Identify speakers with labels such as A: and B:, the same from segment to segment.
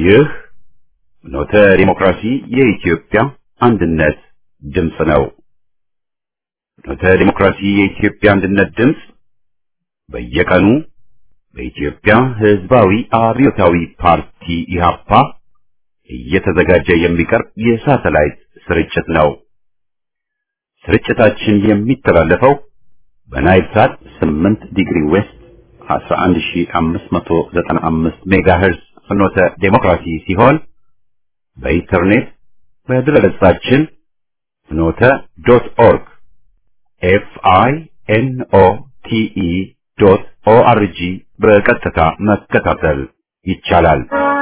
A: ይህ ኖተ ዲሞክራሲ የኢትዮጵያ አንድነት ድምፅ ነው። ኖተ ዲሞክራሲ የኢትዮጵያ አንድነት ድምፅ በየቀኑ በኢትዮጵያ ሕዝባዊ አብዮታዊ ፓርቲ ኢህአፓ እየተዘጋጀ የሚቀርብ የሳተላይት ስርጭት ነው። ስርጭታችን የሚተላለፈው በናይል ሳት 8 ዲግሪ ዌስት 11595 ሜጋሄርዝ ፍኖተ ዴሞክራሲ ሲሆን በኢንተርኔት በድረገጻችን ፍኖተ ዶት ኦርግ ኤፍ አይ ኤን ኦ ቲ ኢ ዶት ኦ አር ጂ በቀጥታ መከታተል ይቻላል።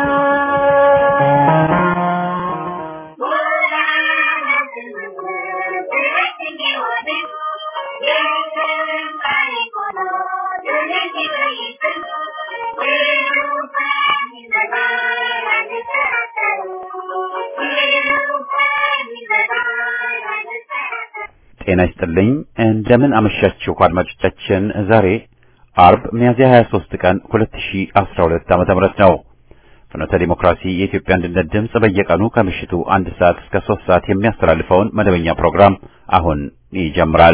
A: ጤና ይስጥልኝ። እንደምን አመሻችሁ አድማጮቻችን። ዛሬ አርብ ሚያዝያ 23 ቀን 2012 ዓመተ ምህረት ነው። ፍኖተ ዲሞክራሲ የኢትዮጵያ አንድነት ድምፅ በየቀኑ ከምሽቱ አንድ ሰዓት እስከ 3 ሰዓት የሚያስተላልፈውን መደበኛ ፕሮግራም አሁን ይጀምራል።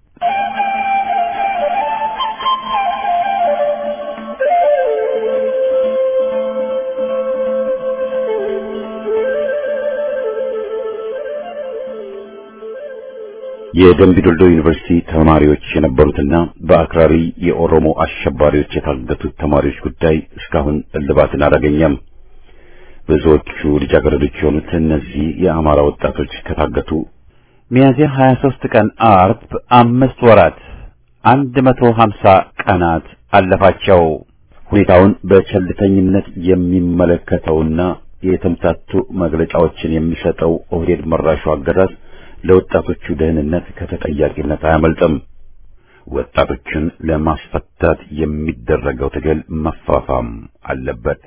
A: የደምቢዶልዶ ዩኒቨርሲቲ ተማሪዎች የነበሩትና በአክራሪ የኦሮሞ አሸባሪዎች የታገቱት ተማሪዎች ጉዳይ እስካሁን እልባትን አላገኘም። ብዙዎቹ ልጃገረዶች የሆኑት እነዚህ የአማራ ወጣቶች ከታገቱ ሚያዝያ 23 ቀን አርብ አምስት ወራት 150 ቀናት አለፋቸው። ሁኔታውን በቸልተኝነት የሚመለከተውና የተምታቱ መግለጫዎችን የሚሰጠው ኦህዴድ መራሹ አገዛዝ ለወጣቶቹ ደህንነት ከተጠያቂነት አያመልጥም። ወጣቶችን ለማስፈታት የሚደረገው ትግል መፋፋም አለበት።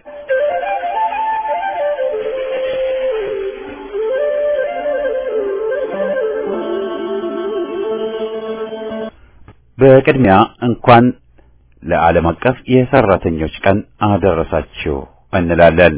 A: በቅድሚያ እንኳን ለዓለም አቀፍ የሰራተኞች ቀን አደረሳችሁ እንላለን።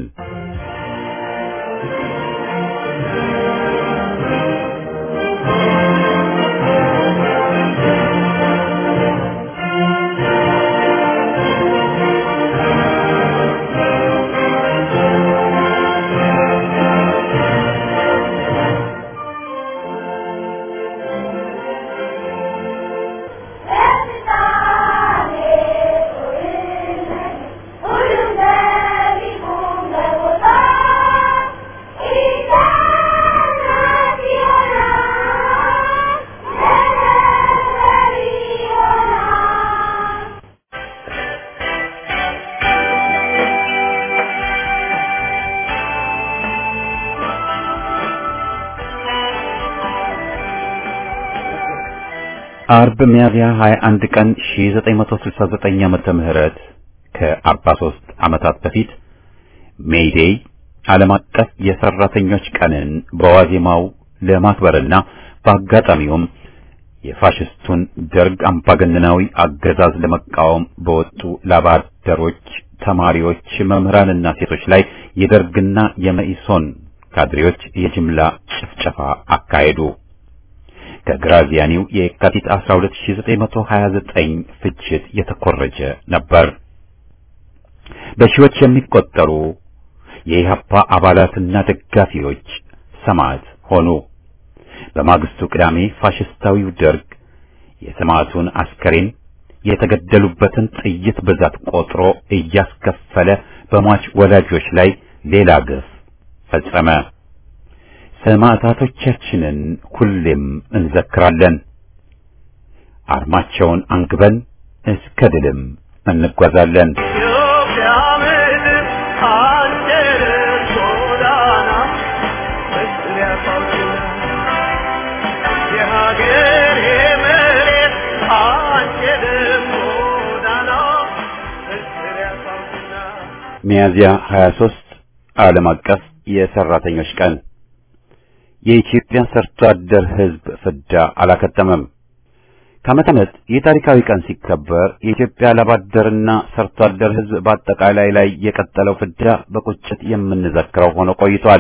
A: አርብ ሚያዝያ 21 ቀን 1969 ዓመተ ምህረት ከ43 ዓመታት በፊት ሜይዴይ ዓለም አቀፍ የሰራተኞች ቀንን በዋዜማው ለማክበርና በአጋጣሚውም የፋሽስቱን ደርግ አምባገነናዊ አገዛዝ ለመቃወም በወጡ ላባደሮች፣ ተማሪዎች፣ መምህራንና ሴቶች ላይ የደርግና የመኢሶን ካድሬዎች የጅምላ ጭፍጨፋ አካሄዱ። ከግራዚያኒው የካቲት 12929 ፍጅት የተኮረጀ ነበር። በሺዎች የሚቆጠሩ የኢህአፓ አባላትና ደጋፊዎች ሰማዕት ሆኑ። በማግስቱ ቅዳሜ ፋሽስታዊው ደርግ የሰማዕቱን አስከሬን የተገደሉበትን ጥይት ብዛት ቆጥሮ እያስከፈለ በሟች ወላጆች ላይ ሌላ ግፍ ፈጸመ። ሰማዕታቶቻችንን ሁሌም እንዘክራለን። አርማቸውን አንግበን እስከ ድልም እንጓዛለን። ሚያዝያ 23 ዓለም አቀፍ የሰራተኞች ቀን የኢትዮጵያ ሰርቶ አደር ሕዝብ ፍዳ አላከተመም። ከዓመት ዓመት ይህ ታሪካዊ ቀን ሲከበር የኢትዮጵያ ላባደርና ሰርቶ አደር ሕዝብ በአጠቃላይ ላይ የቀጠለው ፍዳ በቁጭት የምንዘክረው ሆኖ ቆይቷል።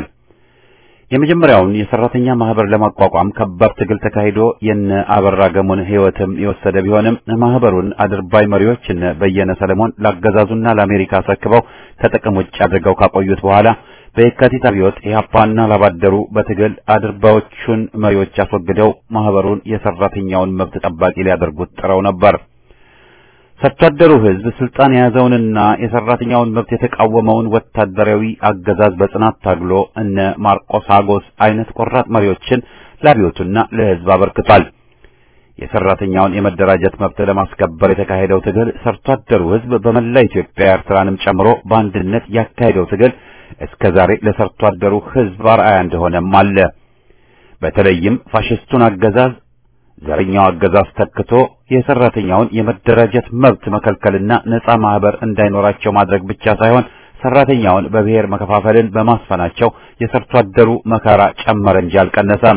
A: የመጀመሪያውን የሰራተኛ ማህበር ለማቋቋም ከባድ ትግል ተካሂዶ የነ አበራ ገሞን ሕይወትም የወሰደ ቢሆንም ማህበሩን አድርባይ መሪዎች እነ በየነ ሰለሞን ላገዛዙና ለአሜሪካ አስረክበው ከጥቅም ውጭ አድርገው ካቆዩት በኋላ በየካቲት አብዮት ኢህአፓና ላባደሩ በትግል አድርባዮቹን መሪዎች አስወግደው ማህበሩን የሰራተኛውን መብት ጠባቂ ሊያደርጉት ጥረው ነበር። ሰርቶ አደሩ ህዝብ ስልጣን የያዘውንና የሰራተኛውን መብት የተቃወመውን ወታደራዊ አገዛዝ በጽናት ታግሎ እነ ማርቆስ አጎስ አይነት ቆራጥ መሪዎችን ለአብዮቱና ለህዝብ አበርክቷል። የሰራተኛውን የመደራጀት መብት ለማስከበር የተካሄደው ትግል ሰርቶ አደሩ ህዝብ በመላ ኢትዮጵያ ኤርትራንም ጨምሮ በአንድነት ያካሄደው ትግል እስከ ዛሬ ለሰርቶ አደሩ ህዝብ አርአያ እንደሆነም አለ። በተለይም ፋሽስቱን አገዛዝ ዘረኛው አገዛዝ ተክቶ የሰራተኛውን የመደራጀት መብት መከልከልና ነፃ ማህበር እንዳይኖራቸው ማድረግ ብቻ ሳይሆን ሰራተኛውን በብሔር መከፋፈልን በማስፈናቸው የሰርቶ አደሩ መከራ ጨመረ እንጂ አልቀነሰም።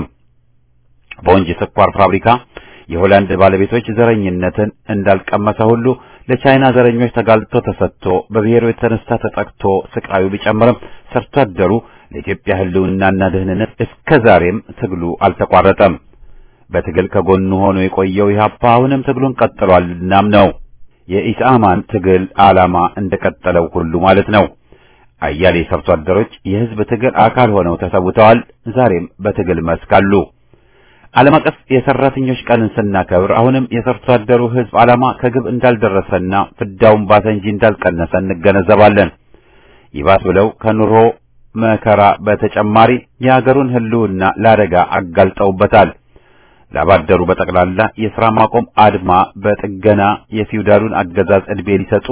A: በወንጂ ስኳር ፋብሪካ የሆላንድ ባለቤቶች ዘረኝነትን እንዳልቀመሰ ሁሉ ለቻይና ዘረኞች ተጋልጦ ተሰጥቶ በብሔሩ የተነሳ ተጠቅቶ ስቃዩ ቢጨምርም ሰርቶ አደሩ ለኢትዮጵያ ህልውናና ደህንነት እስከ ዛሬም ትግሉ አልተቋረጠም። በትግል ከጎኑ ሆኖ የቆየው ኢህአፓ አሁንም ትግሉን ቀጥሏል። እናም ነው የኢስአማን ትግል ዓላማ እንደቀጠለው ሁሉ ማለት ነው። አያሌ ሰርቶ አደሮች የህዝብ ትግል አካል ሆነው ተሰውተዋል። ዛሬም በትግል መስክ አሉ። ዓለም አቀፍ የሰራተኞች ቀንን ስናከብር አሁንም የሰርቶ አደሩ ህዝብ ዓላማ ከግብ እንዳልደረሰና ፍዳውን ባሰ እንጂ እንዳልቀነሰ እንገነዘባለን። ይባስ ብለው ከኑሮ መከራ በተጨማሪ የሀገሩን ህልውና ለአደጋ አጋልጠውበታል። ላባደሩ በጠቅላላ የሥራ ማቆም አድማ በጥገና የፊውዳሉን አገዛዝ ዕድሜ ሊሰጡ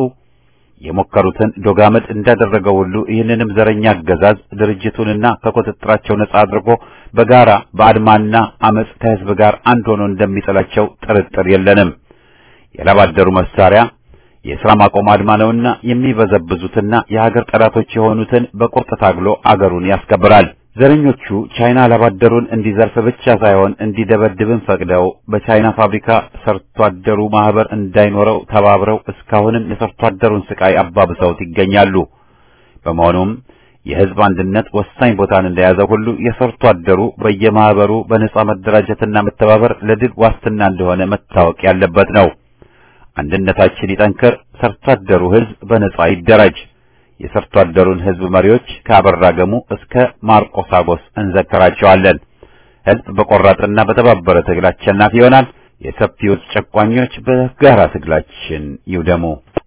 A: የሞከሩትን ዶጋመድ እንዳደረገው ሁሉ ይህንንም ዘረኛ አገዛዝ ድርጅቱንና ከቁጥጥራቸው ነጻ አድርጎ በጋራ በአድማና አመጽ ከህዝብ ጋር አንድ ሆኖ እንደሚጥላቸው ጥርጥር የለንም። የላባደሩ መሳሪያ የሥራ ማቆም አድማ ነውና የሚበዘብዙትና የሀገር ጠላቶች የሆኑትን በቁርጥ ታግሎ አገሩን ያስከብራል። ዘረኞቹ ቻይና ላባደሩን እንዲዘርፍ ብቻ ሳይሆን እንዲደበድብን ፈቅደው በቻይና ፋብሪካ ሰርቶ አደሩ ማህበር እንዳይኖረው ተባብረው እስካሁንም የሰርቶ አደሩን ስቃይ አባብሰውት ይገኛሉ። በመሆኑም የህዝብ አንድነት ወሳኝ ቦታን እንደያዘ ሁሉ የሰርቶ አደሩ በየማህበሩ በነጻ መደራጀትና መተባበር ለድል ዋስትና እንደሆነ መታወቅ ያለበት ነው። አንድነታችን ይጠንክር፣ ሰርቶ አደሩ ህዝብ በነጻ ይደራጅ። የሰርቶ አደሩን ህዝብ መሪዎች ከአበራ ገሙ እስከ ማርቆስ አጎስ እንዘክራቸዋለን። ህዝብ በቆራጥና በተባበረ ትግል አሸናፊ ይሆናል። የሰፊው ጨቋኞች በጋራ ትግላችን ይውደሙ።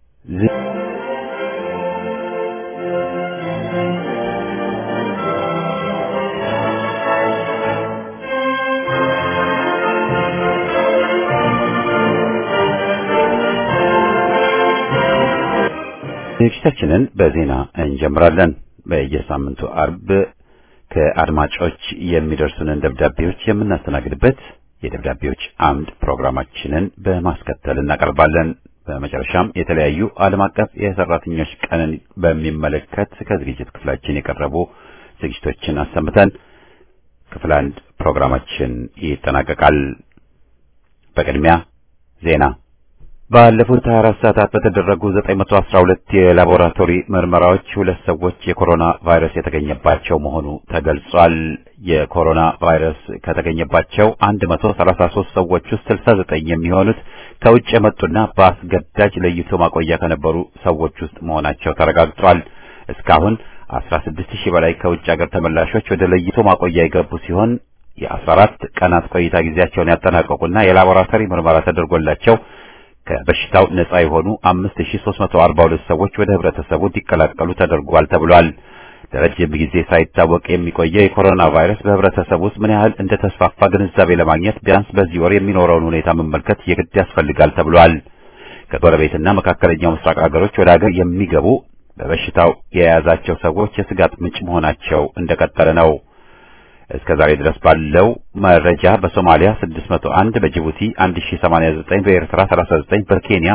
A: ዝግጅታችንን በዜና እንጀምራለን። በየሳምንቱ አርብ ከአድማጮች የሚደርሱንን ደብዳቤዎች የምናስተናግድበት የደብዳቤዎች አምድ ፕሮግራማችንን በማስከተል እናቀርባለን። በመጨረሻም የተለያዩ ዓለም አቀፍ የሰራተኞች ቀንን በሚመለከት ከዝግጅት ክፍላችን የቀረቡ ዝግጅቶችን አሰምተን ክፍል አንድ ፕሮግራማችን ይጠናቀቃል። በቅድሚያ ዜና ባለፉት 24 ሰዓታት በተደረጉ 912 የላቦራቶሪ ምርመራዎች ሁለት ሰዎች የኮሮና ቫይረስ የተገኘባቸው መሆኑ ተገልጿል። የኮሮና ቫይረስ ከተገኘባቸው 133 ሰዎች ውስጥ 69 የሚሆኑት ከውጭ የመጡና በአስገዳጅ ለይቶ ማቆያ ከነበሩ ሰዎች ውስጥ መሆናቸው ተረጋግጧል። እስካሁን 16 ሺህ በላይ ከውጭ ሀገር ተመላሾች ወደ ለይቶ ማቆያ የገቡ ሲሆን የ14 ቀናት ቆይታ ጊዜያቸውን ያጠናቀቁና የላቦራቶሪ ምርመራ ተደርጎላቸው ከበሽታው ነጻ የሆኑ 5342 ሰዎች ወደ ህብረተሰቡ እንዲቀላቀሉ ተደርጓል ተብሏል። ለረጅም ጊዜ ሳይታወቅ የሚቆየው የኮሮና ቫይረስ በህብረተሰቡ ውስጥ ምን ያህል እንደተስፋፋ ግንዛቤ ለማግኘት ቢያንስ በዚህ ወር የሚኖረውን ሁኔታ መመልከት የግድ ያስፈልጋል ተብሏል። ከጎረቤትና መካከለኛው ምስራቅ ሀገሮች ወደ ሀገር የሚገቡ በበሽታው የያዛቸው ሰዎች የስጋት ምንጭ መሆናቸው እንደቀጠለ ነው። እስከ ዛሬ ድረስ ባለው መረጃ በሶማሊያ 601፣ በጅቡቲ 1089፣ በኤርትራ 39፣ በኬንያ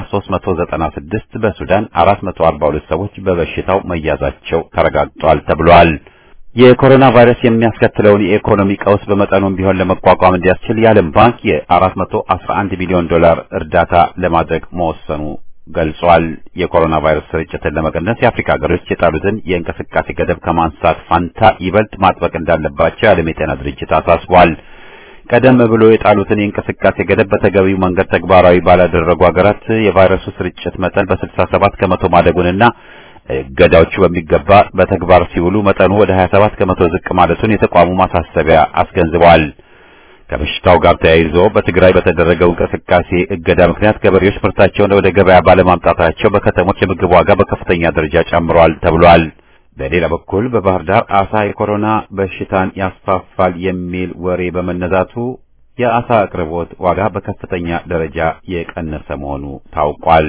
A: 396፣ በሱዳን 442 ሰዎች በበሽታው መያዛቸው ተረጋግጧል ተብሏል። የኮሮና ቫይረስ የሚያስከትለውን የኢኮኖሚ ቀውስ በመጠኑም ቢሆን ለመቋቋም እንዲያስችል የዓለም ባንክ የ411 ሚሊዮን ዶላር እርዳታ ለማድረግ መወሰኑ ገልጿል። የኮሮና ቫይረስ ስርጭትን ለመቀነስ የአፍሪካ ሀገሮች የጣሉትን የእንቅስቃሴ ገደብ ከማንሳት ፋንታ ይበልጥ ማጥበቅ እንዳለባቸው የዓለም የጤና ድርጅት አሳስቧል። ቀደም ብሎ የጣሉትን የእንቅስቃሴ ገደብ በተገቢው መንገድ ተግባራዊ ባላደረጉ ሀገራት የቫይረሱ ስርጭት መጠን በ67 ከመቶ ማደጉንና እገዳዎቹ በሚገባ በተግባር ሲውሉ መጠኑ ወደ 27 ከመቶ ዝቅ ማለቱን የተቋሙ ማሳሰቢያ አስገንዝበዋል። ከበሽታው ጋር ተያይዞ በትግራይ በተደረገው እንቅስቃሴ እገዳ ምክንያት ገበሬዎች ምርታቸውን ወደ ገበያ ባለማምጣታቸው በከተሞች የምግብ ዋጋ በከፍተኛ ደረጃ ጨምሯል ተብሏል። በሌላ በኩል በባህር ዳር አሳ የኮሮና በሽታን ያስፋፋል የሚል ወሬ በመነዛቱ የአሳ አቅርቦት ዋጋ በከፍተኛ ደረጃ የቀነሰ መሆኑ ታውቋል።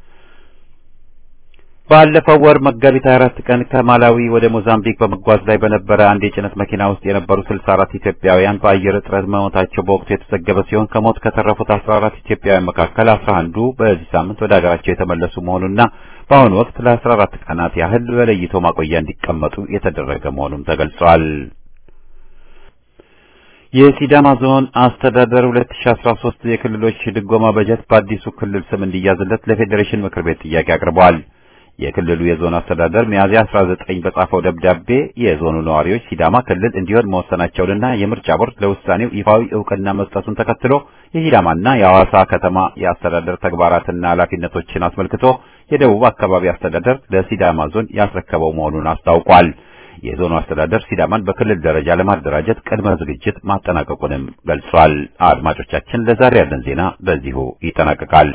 A: ባለፈው ወር መጋቢት 24 ቀን ከማላዊ ወደ ሞዛምቢክ በመጓዝ ላይ በነበረ አንድ የጭነት መኪና ውስጥ የነበሩ 64 ኢትዮጵያውያን በአየር እጥረት መሞታቸው በወቅቱ የተዘገበ ሲሆን ከሞት ከተረፉት 14 ኢትዮጵያውያን መካከል 11ዱ በዚህ ሳምንት ወደ ሀገራቸው የተመለሱ መሆኑና በአሁኑ ወቅት ለ14 ቀናት ያህል በለይቶ ማቆያ እንዲቀመጡ የተደረገ መሆኑም ተገልጿል። የሲዳማ ዞን አስተዳደር 2013 የክልሎች ድጎማ በጀት በአዲሱ ክልል ስም እንዲያዝለት ለፌዴሬሽን ምክር ቤት ጥያቄ አቅርበዋል። የክልሉ የዞን አስተዳደር ሚያዝያ 19 በጻፈው ደብዳቤ የዞኑ ነዋሪዎች ሲዳማ ክልል እንዲሆን መወሰናቸውንና የምርጫ ቦርድ ለውሳኔው ይፋዊ እውቅና መስጠቱን ተከትሎ የሲዳማና የሐዋሳ ከተማ የአስተዳደር ተግባራትና ኃላፊነቶችን አስመልክቶ የደቡብ አካባቢ አስተዳደር ለሲዳማ ዞን ያስረከበው መሆኑን አስታውቋል። የዞኑ አስተዳደር ሲዳማን በክልል ደረጃ ለማደራጀት ቅድመ ዝግጅት ማጠናቀቁንም ገልጿል። አድማጮቻችን፣ ለዛሬ ያለን ዜና በዚሁ ይጠናቀቃል።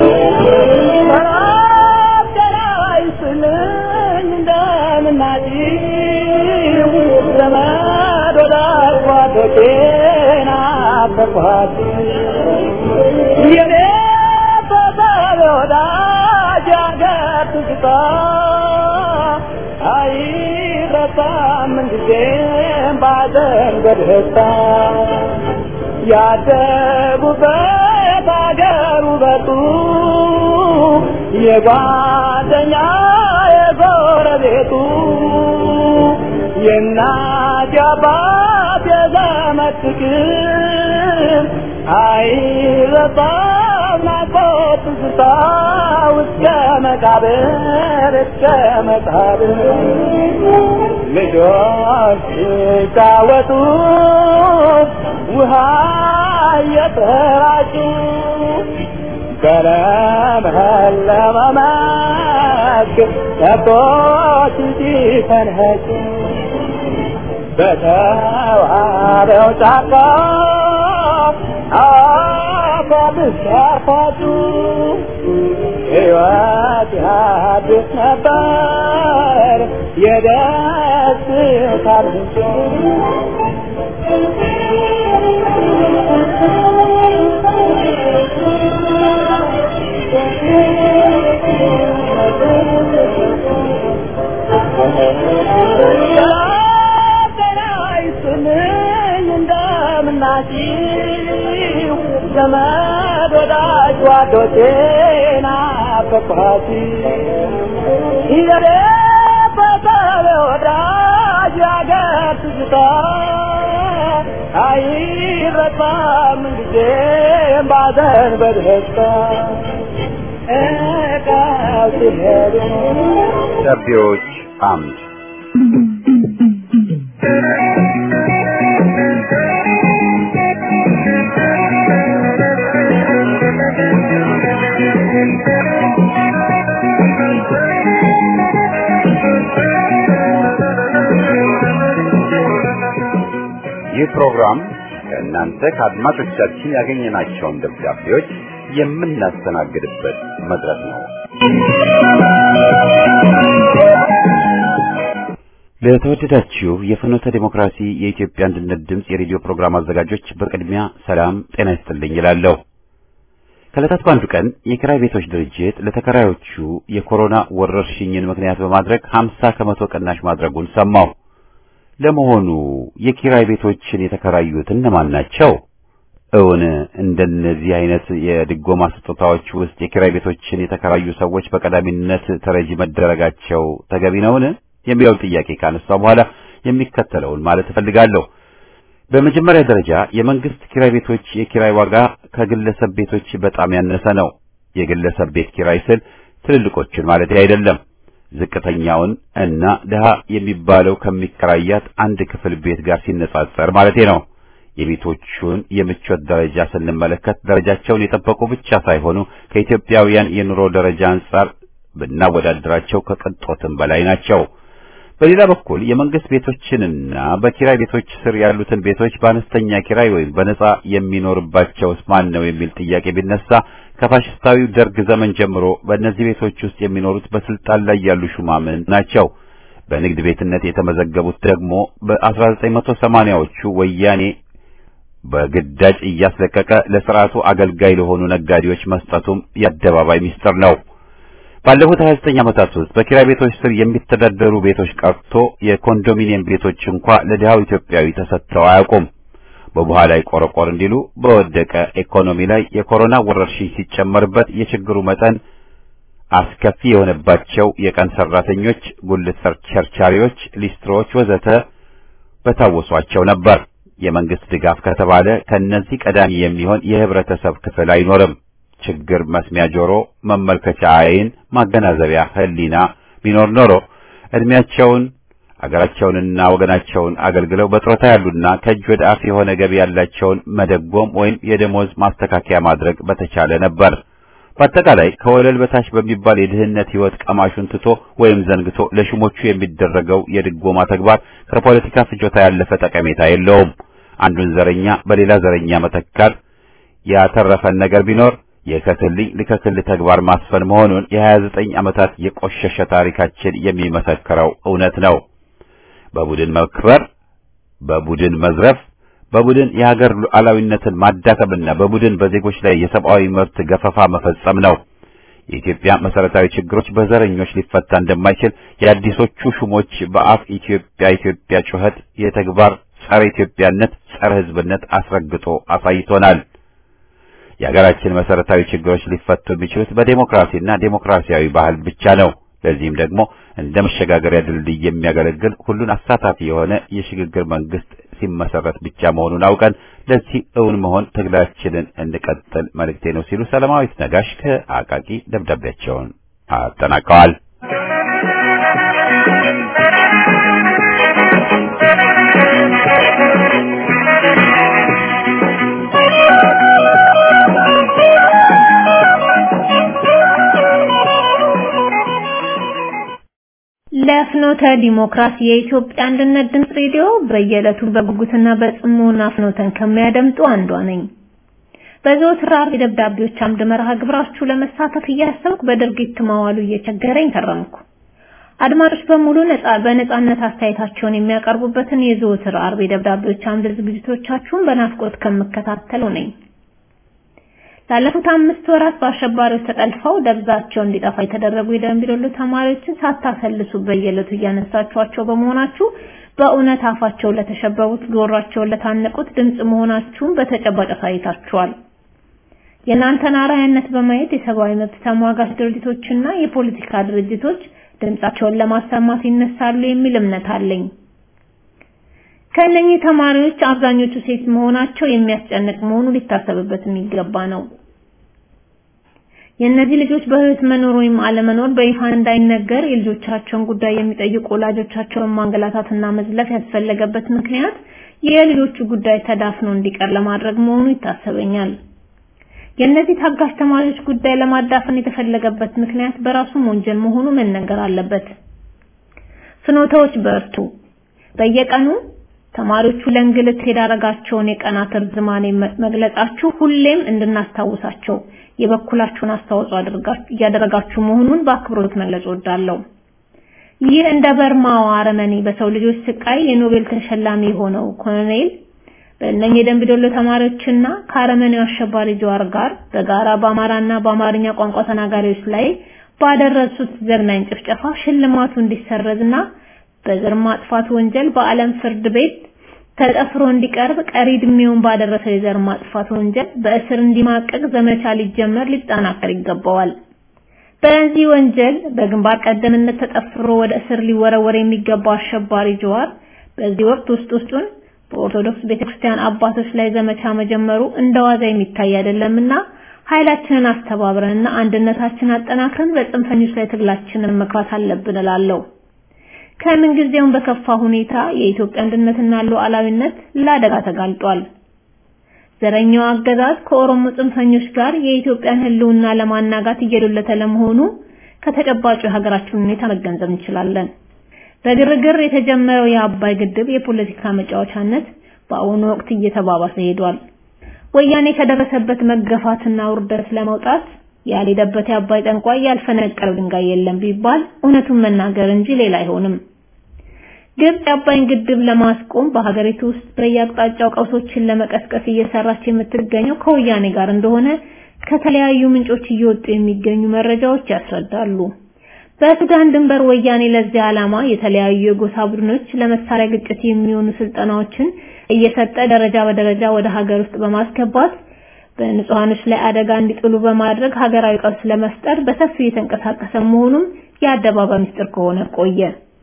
B: ያደጉበት አገር ውበቱ የጓደኛ የጎረቤቱ የእናት የአባት የዘመድ ፍቅር አይረሳም ናፍቆት ትዝታ እስከ መቃብር እስከ መቃብር ልጆች ሲጫወቱ ውሃ እየተራጩ በለመለመ መስክ ከብቶች ሲፈንኸጩ በተዋበው ጫካ አፏብስ ያፏጩ ሕይወት ያድስ ነበር የደስታ ምንጭ እንደምናችሁ ዘመድ ወዳጅ ጓዶቼ ናፈቅኋት ይዘሬ በተለ ወዳጅ ያገር ትዝታ አይረሳም ጊዜም ባዘን በደስታ እቃው ሲሄዱ
A: ደብዳቤዎች አምድ ይህ ፕሮግራም ከእናንተ ከአድማጮቻችን ያገኘናቸውን ደብዳቤዎች የምናስተናግድበት መድረክ ነው። ለተወደዳችሁ የፍኖተ ዲሞክራሲ የኢትዮጵያ አንድነት ድምፅ የሬዲዮ ፕሮግራም አዘጋጆች በቅድሚያ ሰላም ጤና ይስጥልኝ ይላለሁ። ከዕለታት በአንዱ ቀን የኪራይ ቤቶች ድርጅት ለተከራዮቹ የኮሮና ወረርሽኝን ምክንያት በማድረግ 50 ከመቶ ቅናሽ ማድረጉን ሰማሁ። ለመሆኑ የኪራይ ቤቶችን የተከራዩት እነማን ናቸው? እውን እንደነዚህ አይነት የድጎማ ስጦታዎች ውስጥ የኪራይ ቤቶችን የተከራዩ ሰዎች በቀዳሚነት ተረጂ መደረጋቸው ተገቢ ነውን? የሚለውን ጥያቄ ካነሳ በኋላ የሚከተለውን ማለት እፈልጋለሁ። በመጀመሪያ ደረጃ የመንግስት ኪራይ ቤቶች የኪራይ ዋጋ ከግለሰብ ቤቶች በጣም ያነሰ ነው። የግለሰብ ቤት ኪራይ ስል ትልልቆቹን ማለት አይደለም። ዝቅተኛውን እና ድሃ የሚባለው ከሚከራያት አንድ ክፍል ቤት ጋር ሲነጻጸር ማለቴ ነው። የቤቶቹን የምቾት ደረጃ ስንመለከት ደረጃቸውን የጠበቁ ብቻ ሳይሆኑ ከኢትዮጵያውያን የኑሮ ደረጃ አንጻር ብናወዳደራቸው ከቅንጦትም በላይ ናቸው። በሌላ በኩል የመንግስት ቤቶችንና በኪራይ ቤቶች ስር ያሉትን ቤቶች በአነስተኛ ኪራይ ወይም በነጻ የሚኖርባቸውስ ማን ነው የሚል ጥያቄ ቢነሳ ከፋሽስታዊው ደርግ ዘመን ጀምሮ በእነዚህ ቤቶች ውስጥ የሚኖሩት በስልጣን ላይ ያሉ ሹማምንት ናቸው። በንግድ ቤትነት የተመዘገቡት ደግሞ በ1980ዎቹ ወያኔ በግዳጅ እያስለቀቀ ለስርዓቱ አገልጋይ ለሆኑ ነጋዴዎች መስጠቱም የአደባባይ ሚስጥር ነው። ባለፉት 29 ዓመታት ውስጥ በኪራይ ቤቶች ስር የሚተዳደሩ ቤቶች ቀርቶ የኮንዶሚኒየም ቤቶች እንኳ ለድሃው ኢትዮጵያዊ ተሰጥተው አያውቁም። በቡሃ ላይ ቆረቆር እንዲሉ በወደቀ ኢኮኖሚ ላይ የኮሮና ወረርሽኝ ሲጨመርበት የችግሩ መጠን አስከፊ የሆነባቸው የቀን ሰራተኞች፣ ጉልት ቸርቻሪዎች፣ ሊስትሮዎች ወዘተ በታወሷቸው ነበር። የመንግስት ድጋፍ ከተባለ ከነዚህ ቀዳሚ የሚሆን የህብረተሰብ ክፍል አይኖርም። ችግር መስሚያ ጆሮ፣ መመልከቻ አይን፣ ማገናዘቢያ ህሊና ቢኖር ኖሮ እድሜያቸውን አገራቸውንና ወገናቸውን አገልግለው በጡረታ ያሉና ከእጅ ወደ አፍ የሆነ ገቢ ያላቸውን መደጎም ወይም የደሞዝ ማስተካከያ ማድረግ በተቻለ ነበር። በአጠቃላይ ከወለል በታች በሚባል የድህነት ህይወት ቀማሹን ትቶ ወይም ዘንግቶ ለሹሞቹ የሚደረገው የድጎማ ተግባር ከፖለቲካ ፍጆታ ያለፈ ጠቀሜታ የለውም። አንዱን ዘረኛ በሌላ ዘረኛ መተካት ያተረፈን ነገር ቢኖር የከትልኝ ልከክል ተግባር ማስፈን መሆኑን የ29 ዓመታት የቆሸሸ ታሪካችን የሚመሰክረው እውነት ነው። በቡድን መክበር፣ በቡድን መዝረፍ፣ በቡድን የሀገር ሉዓላዊነትን ማዳከምና በቡድን በዜጎች ላይ የሰብአዊ መብት ገፈፋ መፈጸም ነው። የኢትዮጵያ መሰረታዊ ችግሮች በዘረኞች ሊፈታ እንደማይችል የአዲሶቹ ሹሞች በአፍ ኢትዮጵያ ኢትዮጵያ ጩኸት የተግባር ጸረ ኢትዮጵያነት፣ ጸረ ህዝብነት አስረግጦ አሳይቶናል። የሀገራችን መሰረታዊ ችግሮች ሊፈቱ የሚችሉት በዴሞክራሲና ዴሞክራሲያዊ ባህል ብቻ ነው። ለዚህም ደግሞ እንደ መሸጋገሪያ ድልድይ የሚያገለግል ሁሉን አሳታፊ የሆነ የሽግግር መንግስት ሲመሰረት ብቻ መሆኑን አውቀን ለዚህ እውን መሆን ትግላችንን እንቀጥል መልእክቴ ነው ሲሉ ሰላማዊት ነጋሽ ከአቃቂ ደብዳቤያቸውን አጠናቀዋል።
C: ለፍኖተ ዲሞክራሲ የኢትዮጵያ አንድነት ድምፅ ሬዲዮ በየዕለቱ በጉጉትና በጽሞና ፍኖተን ከሚያደምጡ አንዷ ነኝ። በዘወትር ዓርብ የደብዳቤዎች አምድ መርሃ ግብራችሁ ለመሳተፍ እያሰብኩ በድርጊት መዋሉ እየቸገረኝ ከረምኩ። አድማጮች በሙሉ ነፃ በነፃነት አስተያየታቸውን የሚያቀርቡበትን የዘወትር ዓርብ የደብዳቤዎች አምድ ዝግጅቶቻችሁን በናፍቆት ከምከታተለው ነኝ። ላለፉት አምስት ወራት በአሸባሪዎች ተጠልፈው ደብዛቸው እንዲጠፋ የተደረጉ የደንቢዶሎ ተማሪዎችን ሳታሰልሱ በየዕለቱ እያነሳችኋቸው በመሆናችሁ በእውነት አፋቸው ለተሸበቡት ጆሯቸውን ለታነቁት ድምፅ መሆናችሁን በተጨባጭ አሳይታችኋል። የእናንተን አርአያነት በማየት የሰብአዊ መብት ተሟጋች ድርጅቶችና የፖለቲካ ድርጅቶች ድምፃቸውን ለማሰማት ይነሳሉ የሚል እምነት አለኝ። ከእነኚህ ተማሪዎች አብዛኞቹ ሴት መሆናቸው የሚያስጨንቅ መሆኑ ሊታሰብበት የሚገባ ነው። የእነዚህ ልጆች በህይወት መኖር ወይም አለመኖር በይፋ እንዳይነገር የልጆቻቸውን ጉዳይ የሚጠይቁ ወላጆቻቸውን ማንገላታትና መዝለፍ ያስፈለገበት ምክንያት የልጆቹ ጉዳይ ተዳፍኖ እንዲቀር ለማድረግ መሆኑ ይታሰበኛል። የእነዚህ ታጋሽ ተማሪዎች ጉዳይ ለማዳፈን የተፈለገበት ምክንያት በራሱም ወንጀል መሆኑ መነገር አለበት። ፍኖተዎች በርቱ። በየቀኑ ተማሪዎቹ ለእንግልት የዳረጋቸውን የቀናት እርዝማኔ መግለጻችሁ ሁሌም እንድናስታውሳቸው የበኩላችሁን አስተዋጽኦ እያደረጋችሁ መሆኑን በአክብሮት መግለጽ እወዳለሁ። ይህ እንደ በርማዋ አረመኔ በሰው ልጆች ስቃይ የኖቤል ተሸላሚ የሆነው ኮሎኔል በእነኚህ የደንቢ ዶሎ ተማሪዎችና ከአረመኔው አሸባሪ ጀዋር ጋር በጋራ በአማራና በአማርኛ ቋንቋ ተናጋሪዎች ላይ ባደረሱት ዘግናኝ ጭፍጨፋ ሽልማቱ እንዲሰረዝና በዘር ማጥፋት ወንጀል በዓለም ፍርድ ቤት ተጠፍሮ እንዲቀርብ ቀሪ ዕድሜውን ባደረሰው የዘር ማጥፋት ወንጀል በእስር እንዲማቀቅ ዘመቻ ሊጀመር ሊጠናከር ይገባዋል። በዚህ ወንጀል በግንባር ቀደምነት ተጠፍሮ ወደ እስር ሊወረወር የሚገባው አሸባሪ ጀዋር በዚህ ወቅት ውስጥ ውስጡን በኦርቶዶክስ ቤተክርስቲያን አባቶች ላይ ዘመቻ መጀመሩ እንደዋዛ የሚታይ አይደለምና ኃይላችንን አስተባብረንና አንድነታችንን አጠናክረን በጽንፈኞች ላይ ትግላችንን መግፋት አለብን እላለሁ። ከምን ጊዜውም በከፋ ሁኔታ የኢትዮጵያ አንድነትና ሉዓላዊነት ለአደጋ ተጋልጧል። ዘረኛው አገዛዝ ከኦሮሞ ጽንፈኞች ጋር የኢትዮጵያን ሕልውና ለማናጋት እየዶለተ ለመሆኑ ከተጨባጩ የሀገራችን ሁኔታ መገንዘብ እንችላለን። በግርግር የተጀመረው የአባይ ግድብ የፖለቲካ መጫወቻነት በአሁኑ ወቅት እየተባባሰ ሄዷል። ወያኔ ከደረሰበት መገፋትና ውርደት ለመውጣት ያልሄደበት የአባይ ጠንቋይ ያልፈነቀለው ድንጋይ የለም ቢባል እውነቱን መናገር እንጂ ሌላ አይሆንም። ግብጽ የአባይን ግድብ ለማስቆም በሀገሪቱ ውስጥ በየአቅጣጫው ቀውሶችን ለመቀስቀስ እየሰራች የምትገኘው ከወያኔ ጋር እንደሆነ ከተለያዩ ምንጮች እየወጡ የሚገኙ መረጃዎች ያስረዳሉ። በሱዳን ድንበር ወያኔ ለዚህ ዓላማ የተለያዩ የጎሳ ቡድኖች ለመሳሪያ ግጭት የሚሆኑ ስልጠናዎችን እየሰጠ ደረጃ በደረጃ ወደ ሀገር ውስጥ በማስገባት በንጹሃኖች ላይ አደጋ እንዲጥሉ በማድረግ ሀገራዊ ቀውስ ለመፍጠር በሰፊው የተንቀሳቀሰ መሆኑም የአደባባይ ምስጢር ከሆነ ቆየ።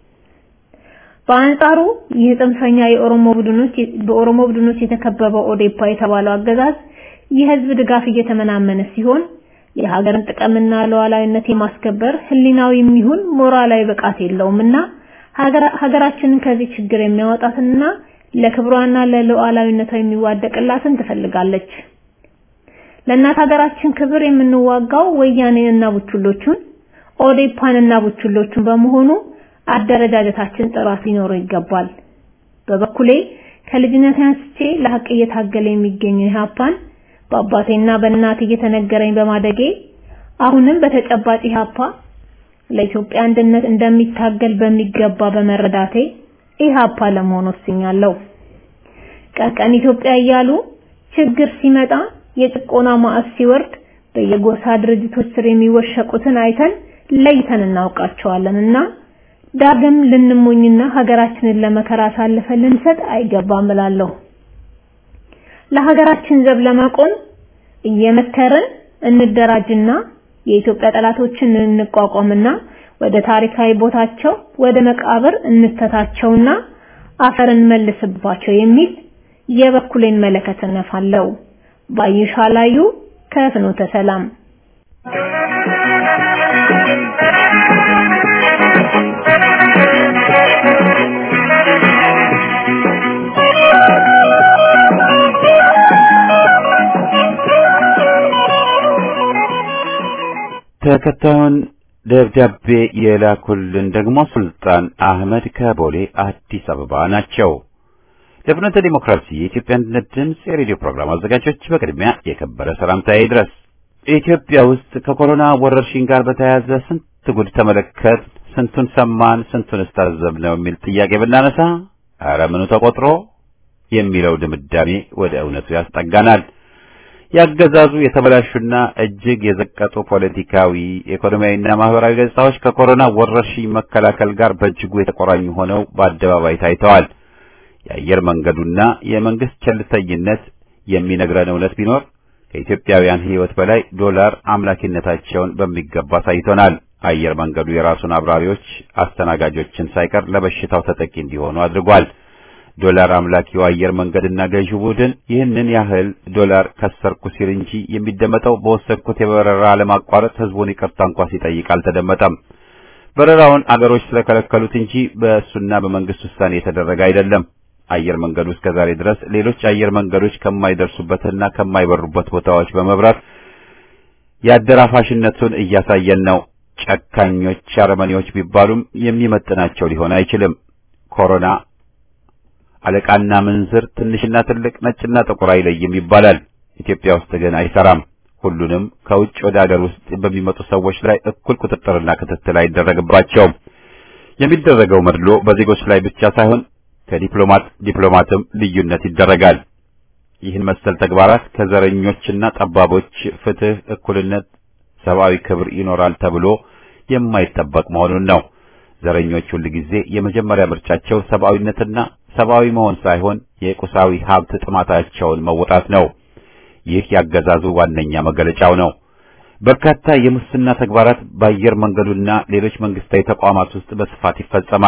C: በአንጻሩ ይህ ጽንፈኛ የኦሮሞ ቡድኖች በኦሮሞ ቡድኖች የተከበበው ኦዴፓ የተባለው አገዛዝ የህዝብ ድጋፍ እየተመናመነ ሲሆን የሀገርን ጥቅምና ሉዓላዊነት የማስከበር ህሊናዊም ይሁን ሞራላዊ ብቃት የለውምና ሀገራችንን ከዚህ ችግር የሚያወጣትና ለክብሯና ለሉዓላዊነቷ የሚዋደቅላትን ትፈልጋለች። ለእናት ሀገራችን ክብር የምንዋጋው ወያኔንና ቡችሎቹን ኦዴፓንና ቡችሎቹን በመሆኑ አደረጃጀታችን ጥራት ሊኖረው ይገባል። በበኩሌ ከልጅነት አንስቼ ለሀቅ እየታገለ የሚገኘው ኢህአፓን በአባቴና በእናቴ እየተነገረኝ በማደጌ አሁንም በተጨባጭ ኢህአፓ ለኢትዮጵያ አንድነት እንደሚታገል በሚገባ በመረዳቴ ኢህአፓ ለመሆን ወስኛለሁ። ቀን ቀን ኢትዮጵያ እያሉ ችግር ሲመጣ የጭቆና ማዕት ሲወርድ በየጎሳ ድርጅቶች ስር የሚወሸቁትን አይተን ለይተን እናውቃቸዋለንና ዳግም ልንሞኝና ሀገራችንን ለመከራ አሳልፈን ልንሰጥ አይገባም እላለሁ። ለሀገራችን ዘብ ለመቆም እየመከርን እንደራጅና የኢትዮጵያ ጠላቶችን እንቋቋምና ወደ ታሪካዊ ቦታቸው ወደ መቃብር እንተታቸውና አፈር እንመልስባቸው የሚል የበኩሌን መለከት እነፋለሁ። ባይሻ ላዩ ከፍኖተ ሰላም
A: ተከታዩን ደብዳቤ የላኩልን ደግሞ ሱልጣን አህመድ ከቦሌ አዲስ አበባ ናቸው። ለፍኖተ ዲሞክራሲ የኢትዮጵያ አንድነት ድምፅ የሬዲዮ ፕሮግራም አዘጋጆች በቅድሚያ የከበረ ሰላምታዬ ይድረስ። ኢትዮጵያ ውስጥ ከኮሮና ወረርሽኝ ጋር በተያያዘ ስንት ጉድ ተመለከት፣ ስንቱን ሰማን፣ ስንቱን እስታዘብ ነው የሚል ጥያቄ ብናነሳ ኧረ ምኑ ተቆጥሮ የሚለው ድምዳሜ ወደ እውነቱ ያስጠጋናል። ያገዛዙ የተበላሹና እጅግ የዘቀጡ ፖለቲካዊ፣ ኢኮኖሚያዊና ማህበራዊ ገጽታዎች ከኮሮና ወረርሽኝ መከላከል ጋር በእጅጉ የተቆራኙ ሆነው በአደባባይ ታይተዋል። የአየር መንገዱና የመንግስት ቸልተኝነት የሚነግረን እውነት ቢኖር ከኢትዮጵያውያን ሕይወት በላይ ዶላር አምላኪነታቸውን በሚገባ አሳይቶናል። አየር መንገዱ የራሱን አብራሪዎች፣ አስተናጋጆችን ሳይቀር ለበሽታው ተጠቂ እንዲሆኑ አድርጓል። ዶላር አምላኪው አየር መንገድና ገዢው ቡድን ይህንን ያህል ዶላር ከሰርኩ ሲል እንጂ የሚደመጠው በወሰድኩት የበረራ ለማቋረጥ ህዝቡን ይቅርታ እንኳ ሲጠይቅ አልተደመጠም። በረራውን አገሮች ስለከለከሉት እንጂ በእሱና በመንግስት ውሳኔ የተደረገ አይደለም። አየር መንገዱ እስከ ዛሬ ድረስ ሌሎች አየር መንገዶች ከማይደርሱበትና ከማይበሩበት ቦታዎች በመብራት የአደራፋሽነቱን እያሳየን ነው። ጨካኞች አረመኔዎች ቢባሉም የሚመጥናቸው ሊሆን አይችልም። ኮሮና አለቃና ምንዝር፣ ትንሽና ትልቅ፣ ነጭና ጥቁር አይለይም ይባላል። ኢትዮጵያ ውስጥ ግን አይሰራም። ሁሉንም ከውጭ ወደ ሀገር ውስጥ በሚመጡ ሰዎች ላይ እኩል ቁጥጥርና ክትትል አይደረግባቸውም። የሚደረገው መድሎ በዜጎች ላይ ብቻ ሳይሆን ከዲፕሎማት ዲፕሎማትም ልዩነት ይደረጋል። ይህን መሰል ተግባራት ከዘረኞችና ጠባቦች ፍትህ፣ እኩልነት፣ ሰብአዊ ክብር ይኖራል ተብሎ የማይጠበቅ መሆኑን ነው። ዘረኞች ሁል ጊዜ የመጀመሪያ ምርጫቸው ሰብአዊነትና ሰብአዊ መሆን ሳይሆን የቁሳዊ ሀብት ጥማታቸውን መወጣት ነው። ይህ ያገዛዙ ዋነኛ መገለጫው ነው። በርካታ የሙስና ተግባራት በአየር መንገዱና ሌሎች መንግስታዊ ተቋማት ውስጥ በስፋት ይፈጸማል።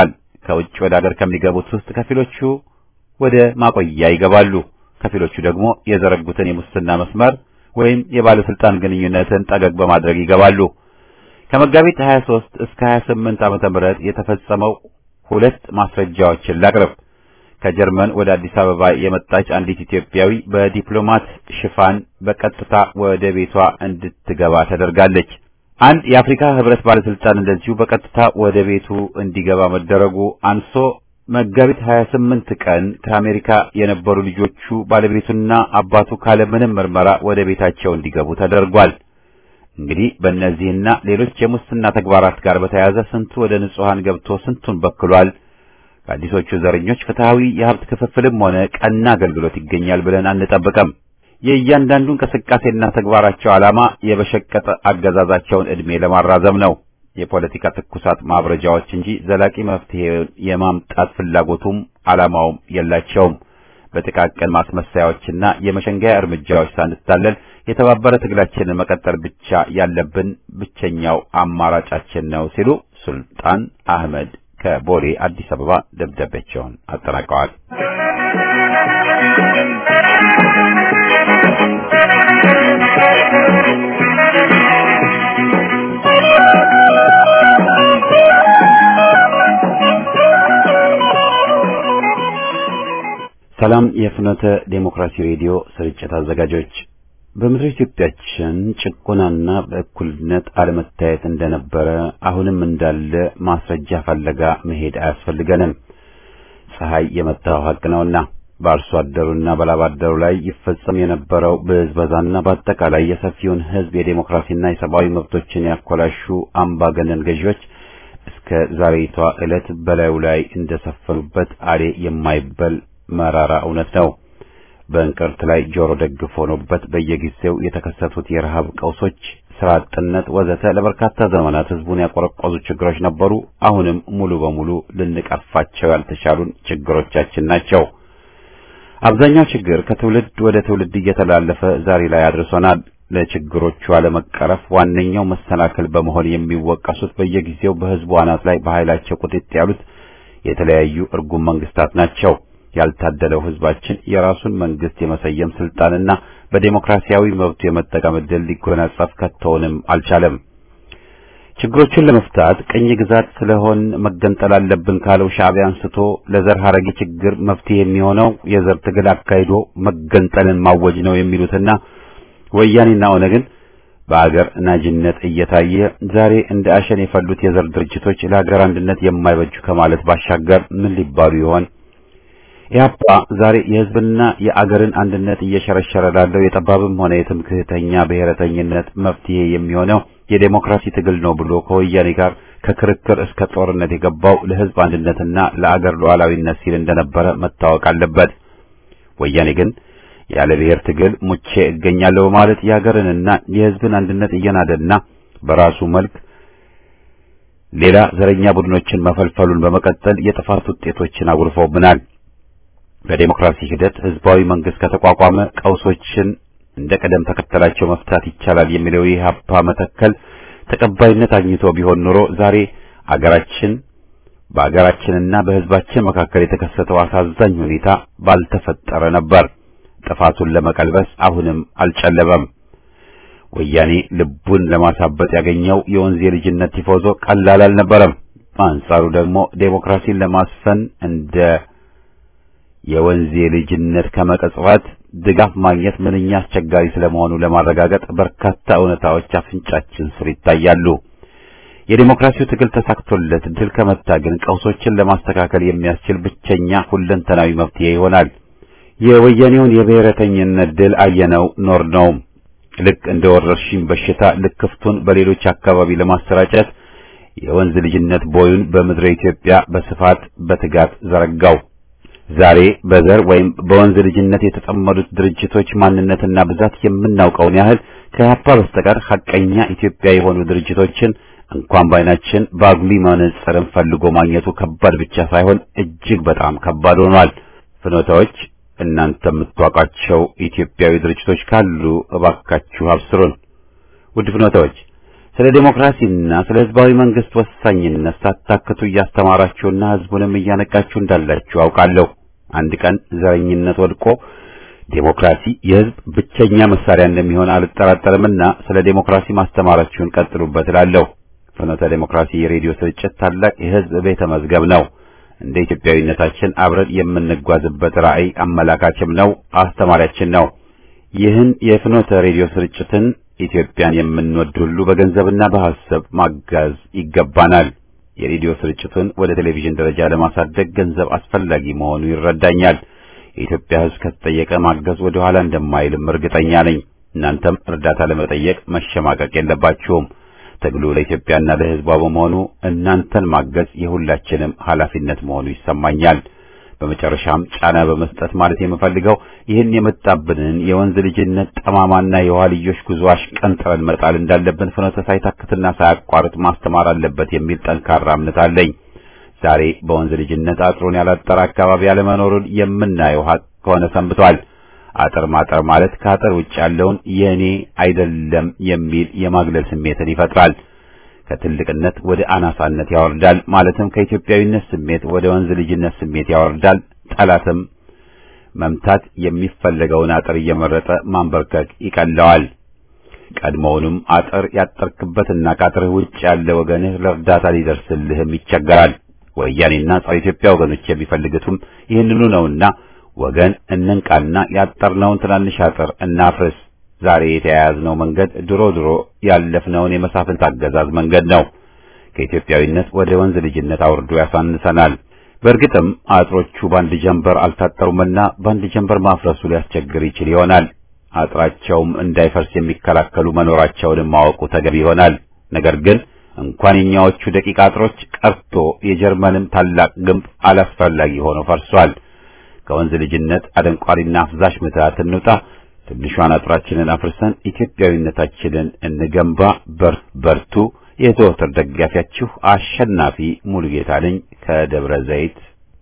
A: ከውጭ ወደ አገር ከሚገቡት ውስጥ ከፊሎቹ ወደ ማቆያ ይገባሉ። ከፊሎቹ ደግሞ የዘረጉትን የሙስና መስመር ወይም የባለስልጣን ግንኙነትን ጠገግ በማድረግ ይገባሉ። ከመጋቢት 23 እስከ 28 ዓመተ ምህረት የተፈጸመው ሁለት ማስረጃዎችን ላቅርብ። ከጀርመን ወደ አዲስ አበባ የመጣች አንዲት ኢትዮጵያዊ በዲፕሎማት ሽፋን በቀጥታ ወደ ቤቷ እንድትገባ ተደርጋለች። አንድ የአፍሪካ ሕብረት ባለስልጣን እንደዚሁ በቀጥታ ወደ ቤቱ እንዲገባ መደረጉ አንሶ መጋቢት 28 ቀን ከአሜሪካ የነበሩ ልጆቹ ባለቤቱና አባቱ ካለምንም ምርመራ ወደ ቤታቸው እንዲገቡ ተደርጓል። እንግዲህ በእነዚህና ሌሎች የሙስና ተግባራት ጋር በተያያዘ ስንቱ ወደ ንጹሐን ገብቶ ስንቱን በክሏል። ከአዲሶቹ ዘረኞች ፍትሐዊ የሀብት ክፍፍልም ሆነ ቀና አገልግሎት ይገኛል ብለን አንጠብቅም። የእያንዳንዱ እንቅስቃሴና ተግባራቸው ዓላማ የበሸቀጠ አገዛዛቸውን ዕድሜ ለማራዘም ነው። የፖለቲካ ትኩሳት ማብረጃዎች እንጂ ዘላቂ መፍትሄ የማምጣት ፍላጎቱም ዓላማውም የላቸውም። በጥቃቅን ማስመሰያዎችና የመሸንገያ እርምጃዎች ሳንታለል የተባበረ ትግላችንን መቀጠል ብቻ ያለብን ብቸኛው አማራጫችን ነው ሲሉ ሱልጣን አህመድ ከቦሌ አዲስ አበባ ደብዳቤያቸውን አጠናቀዋል። ሰላም የፍኖተ ዴሞክራሲ ሬዲዮ ስርጭት አዘጋጆች በምድር ኢትዮጵያችን ጭቆናና በእኩልነት አለመታየት እንደነበረ አሁንም እንዳለ ማስረጃ ፈለጋ መሄድ አያስፈልገንም። ፀሐይ የመታው ሀቅ ነውና በአርሶ አደሩና በላብ አደሩ ላይ ይፈጸም የነበረው ብዝበዛና በአጠቃላይ የሰፊውን ሕዝብ የዴሞክራሲና የሰብአዊ መብቶችን ያኮላሹ አምባገነን ገዢዎች እስከ ዛሬቷ ዕለት በላዩ ላይ እንደሰፈኑበት አሌ የማይበል መራራ እውነት ነው። በእንቅርት ላይ ጆሮ ደግፍ ሆኖበት በየጊዜው የተከሰቱት የረሃብ ቀውሶች፣ ስራ አጥነት ወዘተ ለበርካታ ዘመናት ህዝቡን ያቆረቆዙ ችግሮች ነበሩ። አሁንም ሙሉ በሙሉ ልንቀርፋቸው ያልተቻሉን ችግሮቻችን ናቸው። አብዛኛው ችግር ከትውልድ ወደ ትውልድ እየተላለፈ ዛሬ ላይ አድርሶናል። ለችግሮቹ አለመቀረፍ ዋነኛው መሰናክል በመሆን የሚወቀሱት በየጊዜው በህዝቡ አናት ላይ በኃይላቸው ቁጥጥ ያሉት የተለያዩ እርጉም መንግስታት ናቸው። ያልታደለው ህዝባችን የራሱን መንግስት የመሰየም ስልጣንና በዴሞክራሲያዊ መብቱ የመጠቀም ዕድል ሊጎናጸፍ ከቶውንም አልቻለም። ችግሮቹን ለመፍታት ቅኝ ግዛት ስለሆን መገንጠል አለብን ካለው ሻዕቢያ አንስቶ ለዘር ሐረጊ ችግር መፍትሄ የሚሆነው የዘር ትግል አካሂዶ መገንጠልን ማወጅ ነው የሚሉትና ወያኔና ኦነግን በአገር ናጅነት እየታየ ዛሬ እንደ አሸን የፈሉት የዘር ድርጅቶች ለሀገር አንድነት የማይበጁ ከማለት ባሻገር ምን ሊባሉ ይሆን? ኢህአፓ ዛሬ የህዝብና የአገርን አንድነት እየሸረሸረ ላለው የጠባብም ሆነ የትምክህተኛ ብሔረተኝነት መፍትሄ የሚሆነው የዴሞክራሲ ትግል ነው ብሎ ከወያኔ ጋር ከክርክር እስከ ጦርነት የገባው ለህዝብ አንድነትና ለአገር ሉዓላዊነት ሲል እንደነበረ መታወቅ አለበት። ወያኔ ግን ያለ ብሔር ትግል ሙቼ እገኛለሁ በማለት የሀገርንና የህዝብን አንድነት እየናደና በራሱ መልክ ሌላ ዘረኛ ቡድኖችን መፈልፈሉን በመቀጠል የጥፋት ውጤቶችን አጉርፈውብናል። በዴሞክራሲ ሂደት ህዝባዊ መንግስት ከተቋቋመ ቀውሶችን እንደ ቀደም ተከተላቸው መፍታት ይቻላል የሚለው የኢህአፓ መተከል ተቀባይነት አግኝቶ ቢሆን ኖሮ ዛሬ አገራችን በአገራችንና በህዝባችን መካከል የተከሰተው አሳዛኝ ሁኔታ ባልተፈጠረ ነበር። ጥፋቱን ለመቀልበስ አሁንም አልጨለበም። ወያኔ ልቡን ለማሳበጥ ያገኘው የወንዝ የልጅነት ቲፎዞ ቀላል አልነበረም። በአንጻሩ ደግሞ ዴሞክራሲን ለማስፈን እንደ የወንዝ የልጅነት ከመቀጽበት ድጋፍ ማግኘት ምንኛ አስቸጋሪ ስለመሆኑ ለማረጋገጥ በርካታ እውነታዎች አፍንጫችን ስር ይታያሉ። የዴሞክራሲው ትግል ተሳክቶለት ድል ከመታ ግን ቀውሶችን ለማስተካከል የሚያስችል ብቸኛ ሁለንተናዊ መፍትሄ ይሆናል። የወያኔውን የብሔረተኝነት ድል አየነው ኖር ነው። ልክ እንደ ወረርሽኝ በሽታ ልክፍቱን በሌሎች አካባቢ ለማሰራጨት የወንዝ ልጅነት ቦዩን በምድረ ኢትዮጵያ በስፋት በትጋት ዘረጋው። ዛሬ በዘር ወይም በወንዝ ልጅነት የተጠመዱት ድርጅቶች ማንነትና ብዛት የምናውቀውን ያህል ከኢህአፓ በስተቀር ሐቀኛ ኢትዮጵያ የሆኑ ድርጅቶችን እንኳን ባይናችን በአጉሊ መነጽርን ፈልጎ ማግኘቱ ከባድ ብቻ ሳይሆን እጅግ በጣም ከባድ ሆኗል። ፍኖታዎች እናንተ የምትዋቋቸው ኢትዮጵያዊ ድርጅቶች ካሉ እባካችሁ አብስሩን። ውድ ፍኖታዎች ስለ ዴሞክራሲና ስለ ህዝባዊ መንግስት ወሳኝነት ሳታክቱ እያስተማራችሁና ህዝቡንም እያነቃችሁ እንዳላችሁ አውቃለሁ። አንድ ቀን ዘረኝነት ወድቆ ዴሞክራሲ የህዝብ ብቸኛ መሳሪያ እንደሚሆን አልጠራጠርምና ስለ ዴሞክራሲ ማስተማራችሁን ቀጥሉበት እላለሁ። ፍኖተ ዴሞክራሲ የሬዲዮ ስርጭት ታላቅ የህዝብ ቤተ መዝገብ ነው። እንደ ኢትዮጵያዊነታችን አብረን የምንጓዝበት ራዕይ አመላካችም ነው፣ አስተማሪያችን ነው። ይህን የፍኖተ ሬዲዮ ስርጭትን ኢትዮጵያን የምንወድ ሁሉ በገንዘብና በሐሳብ ማጋዝ ይገባናል። የሬዲዮ ስርጭቱን ወደ ቴሌቪዥን ደረጃ ለማሳደግ ገንዘብ አስፈላጊ መሆኑ ይረዳኛል። የኢትዮጵያ ህዝብ ከተጠየቀ ማገዝ ወደ ኋላ እንደማይልም እርግጠኛ ነኝ። እናንተም እርዳታ ለመጠየቅ መሸማቀቅ የለባችሁም። ትግሉ ለኢትዮጵያና ለህዝቧ በመሆኑ እናንተን ማገዝ የሁላችንም ኃላፊነት መሆኑ ይሰማኛል። በመጨረሻም ጫና በመስጠት ማለት የምፈልገው ይህን የመጣብንን የወንዝ ልጅነት ጠማማና የኋልዮሽ ጉዞ አሽቀንጥረን መጣል እንዳለብን ፍኖተ ሳይታክትና ሳያቋርጥ ማስተማር አለበት የሚል ጠንካራ እምነት አለኝ። ዛሬ በወንዝ ልጅነት አጥሩን ያላጠረ አካባቢ ያለመኖሩን የምናየው ሀቅ ከሆነ ሰንብቷል። አጥር ማጠር ማለት ከአጥር ውጭ ያለውን የኔ አይደለም የሚል የማግለል ስሜትን ይፈጥራል። ከትልቅነት ወደ አናሳነት ያወርዳል። ማለትም ከኢትዮጵያዊነት ስሜት ወደ ወንዝ ልጅነት ስሜት ያወርዳል። ጠላትም መምታት የሚፈለገውን አጥር እየመረጠ ማንበርከክ ይቀለዋል። ቀድሞውንም አጥር ያጠርክበትና ከአጥርህ ውጭ ያለ ወገንህ ለእርዳታ ሊደርስልህም ይቸገራል። ወያኔና ጸረ ኢትዮጵያ ወገኖች የሚፈልጉትም ይህንኑ ነውና ወገን እንንቃና ያጠርነውን ትናንሽ አጥር እናፍርስ። ዛሬ የተያያዝነው መንገድ ድሮ ድሮ ያለፍነውን የመሳፍንት አገዛዝ መንገድ ነው። ከኢትዮጵያዊነት ወደ ወንዝ ልጅነት አውርዶ ያሳንሰናል። በእርግጥም አጥሮቹ በአንድ ጀንበር አልታጠሩምና በአንድ ጀንበር ማፍረሱ ሊያስቸግር ይችል ይሆናል። አጥራቸውም እንዳይፈርስ የሚከላከሉ መኖራቸውንም ማወቁ ተገቢ ይሆናል። ነገር ግን እንኳን የኛዎቹ ደቂቅ አጥሮች ቀርቶ የጀርመንም ታላቅ ግንብ አላስፈላጊ ሆኖ ፈርሷል። ከወንዝ ልጅነት አደንቋሪና አፍዛሽ ምትሃት እንውጣ። ትንሿን አጥራችንን አፍርሰን ኢትዮጵያዊነታችንን እንገንባ። በርቱ። የዘወትር ደጋፊያችሁ አሸናፊ ሙሉጌታ ነኝ ከደብረ ዘይት።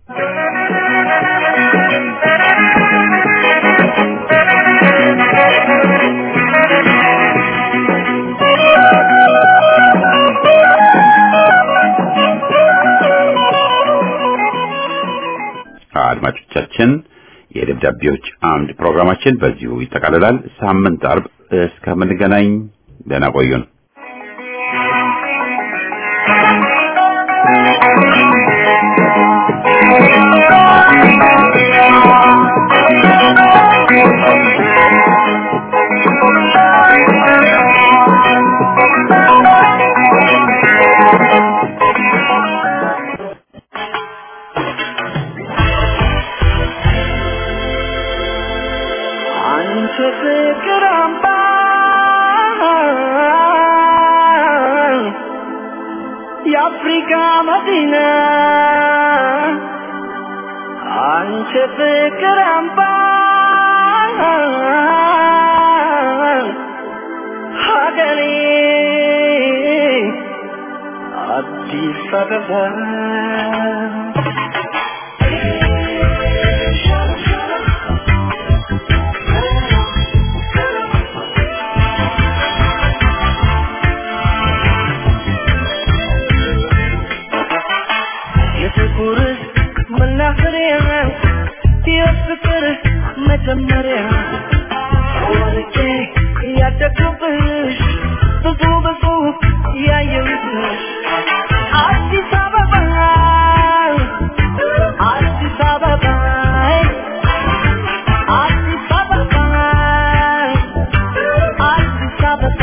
A: አድማጮቻችን የደብዳቤዎች አምድ ፕሮግራማችን በዚሁ ይጠቃልላል። ሳምንት አርብ እስከምንገናኝ ደህና ቆዩን።
B: አንቺ ፍቅር አምባ የአፍሪካ መዲና አንቺ ፍቅር አምባ ሀገሬ አዲስ አበባ የፍቅር መናኸሪያ የፍቅር መጀመሪያ ወርቄ ያደግኩብሽ ብዙ ብዙ ያየሁብሽ አዲስ አበባ አዲስ አበባ አዲስ አበባ አዲስ አበባ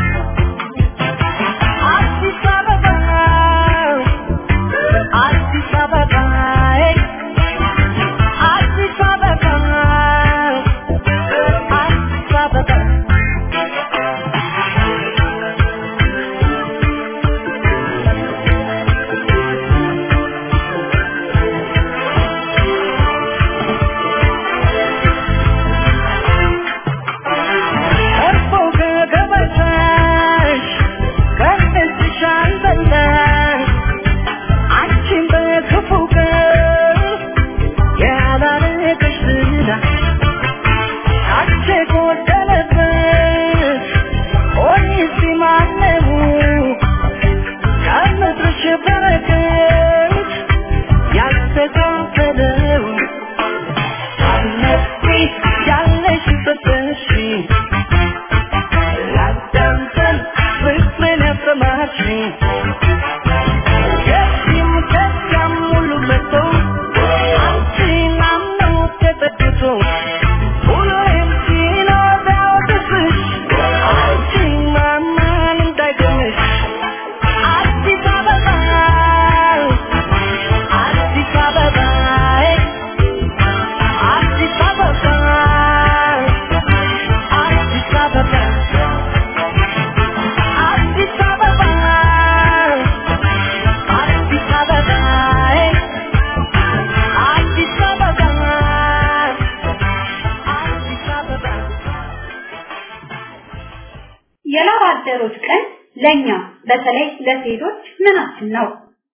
B: አዲስ አበባ አዲስ አበባ አዲስ አበባ አዲስ አበባ እርፎ ከገበታሽ ከእጅሽ አልበላሽ አንቺን በክፉ ያበደው አነቢ ያለሽበት እሺ ላዳምጠን ፍቅርን ያሰማሽኝ ከዚህም ከዚያም ሁሉ መጥቶ አንቺን አምኖ ተጠግቶ ሁሌም ሲኖር ቢያወድስሽ አንቺን ማመን እንዳይገኝሽ አዲስ አበባ አዲስ አበባ አዲስ አበባ አዲስ አበባ አዲስ አበባ አዲስ አበባ አዲስ አበባ አዲስ አበባ
D: የላብ አደሮች ቀን ለኛ በተለይ ለሴቶች ምናችን ነው?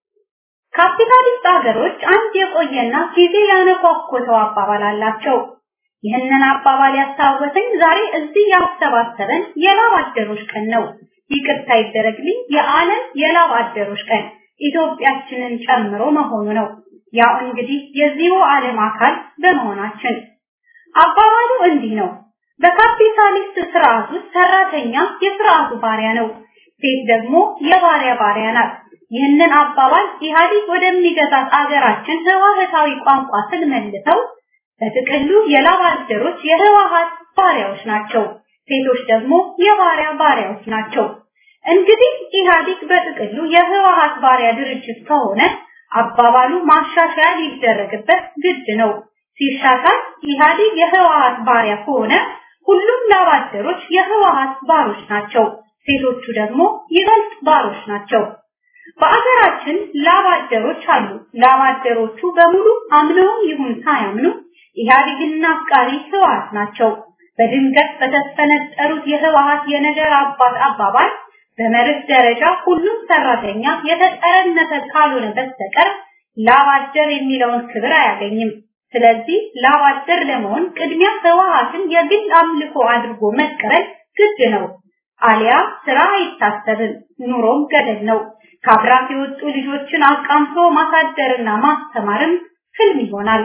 D: ካፒታሊስት ሀገሮች አንድ የቆየና ጊዜ ያነኳኮተው አባባል አላቸው። ይህንን አባባል ያስታወሰኝ ዛሬ እዚህ ያሰባሰበን የላብ አደሮች ቀን ነው። ይቅርታ ይደረግልኝ፣ የዓለም የላብ አደሮች ቀን ኢትዮጵያችንን ጨምሮ መሆኑ ነው። ያው እንግዲህ የዚሁ ዓለም አካል በመሆናችን አባባሉ እንዲህ ነው። በካፒታሊስት ስርዓት ውስጥ ሰራተኛ የስርዓቱ ባሪያ ነው፣ ሴት ደግሞ የባሪያ ባሪያ ናት። ይህንን አባባል ኢህአዲግ ወደሚገዛት አገራችን ህዋህታዊ ቋንቋ ስንመልሰው በጥቅሉ የላብ አደሮች የህዋሃት ባሪያዎች ናቸው፣ ሴቶች ደግሞ የባሪያ ባሪያዎች ናቸው። እንግዲህ ኢህአዲግ በጥቅሉ የህዋሃት ባሪያ ድርጅት ከሆነ አባባሉ ማሻሻያ ሊደረግበት ግድ ነው። ሲሻሻል ኢህአዲግ የህወሓት ባሪያ ከሆነ ሁሉም ላባደሮች የህወሓት ባሮች ናቸው። ሴቶቹ ደግሞ ይበልጥ ባሮች ናቸው። በአገራችን ላባደሮች አሉ። ላባደሮቹ በሙሉ አምነውም ይሁን ሳያምኑ ኢህአዴግና አፍቃሪ ህወሓት ናቸው። በድንገት በተፈነጠሩት የህወሓት የነገር አባት አባባል በመርህ ደረጃ ሁሉም ሰራተኛ የተጠረነፈ ካልሆነ በስተቀር ላባደር የሚለውን ክብር አያገኝም። ስለዚህ ላባደር ለመሆን ቅድሚያ ህወሓትን የግል አምልኮ አድርጎ መቀበል ግድ ነው። አሊያ ስራ አይታሰብም፣ ኑሮም ገደል ነው። ከአብራክ የወጡ ልጆችን አቃምቶ ማሳደርና ማስተማርም ህልም ይሆናል።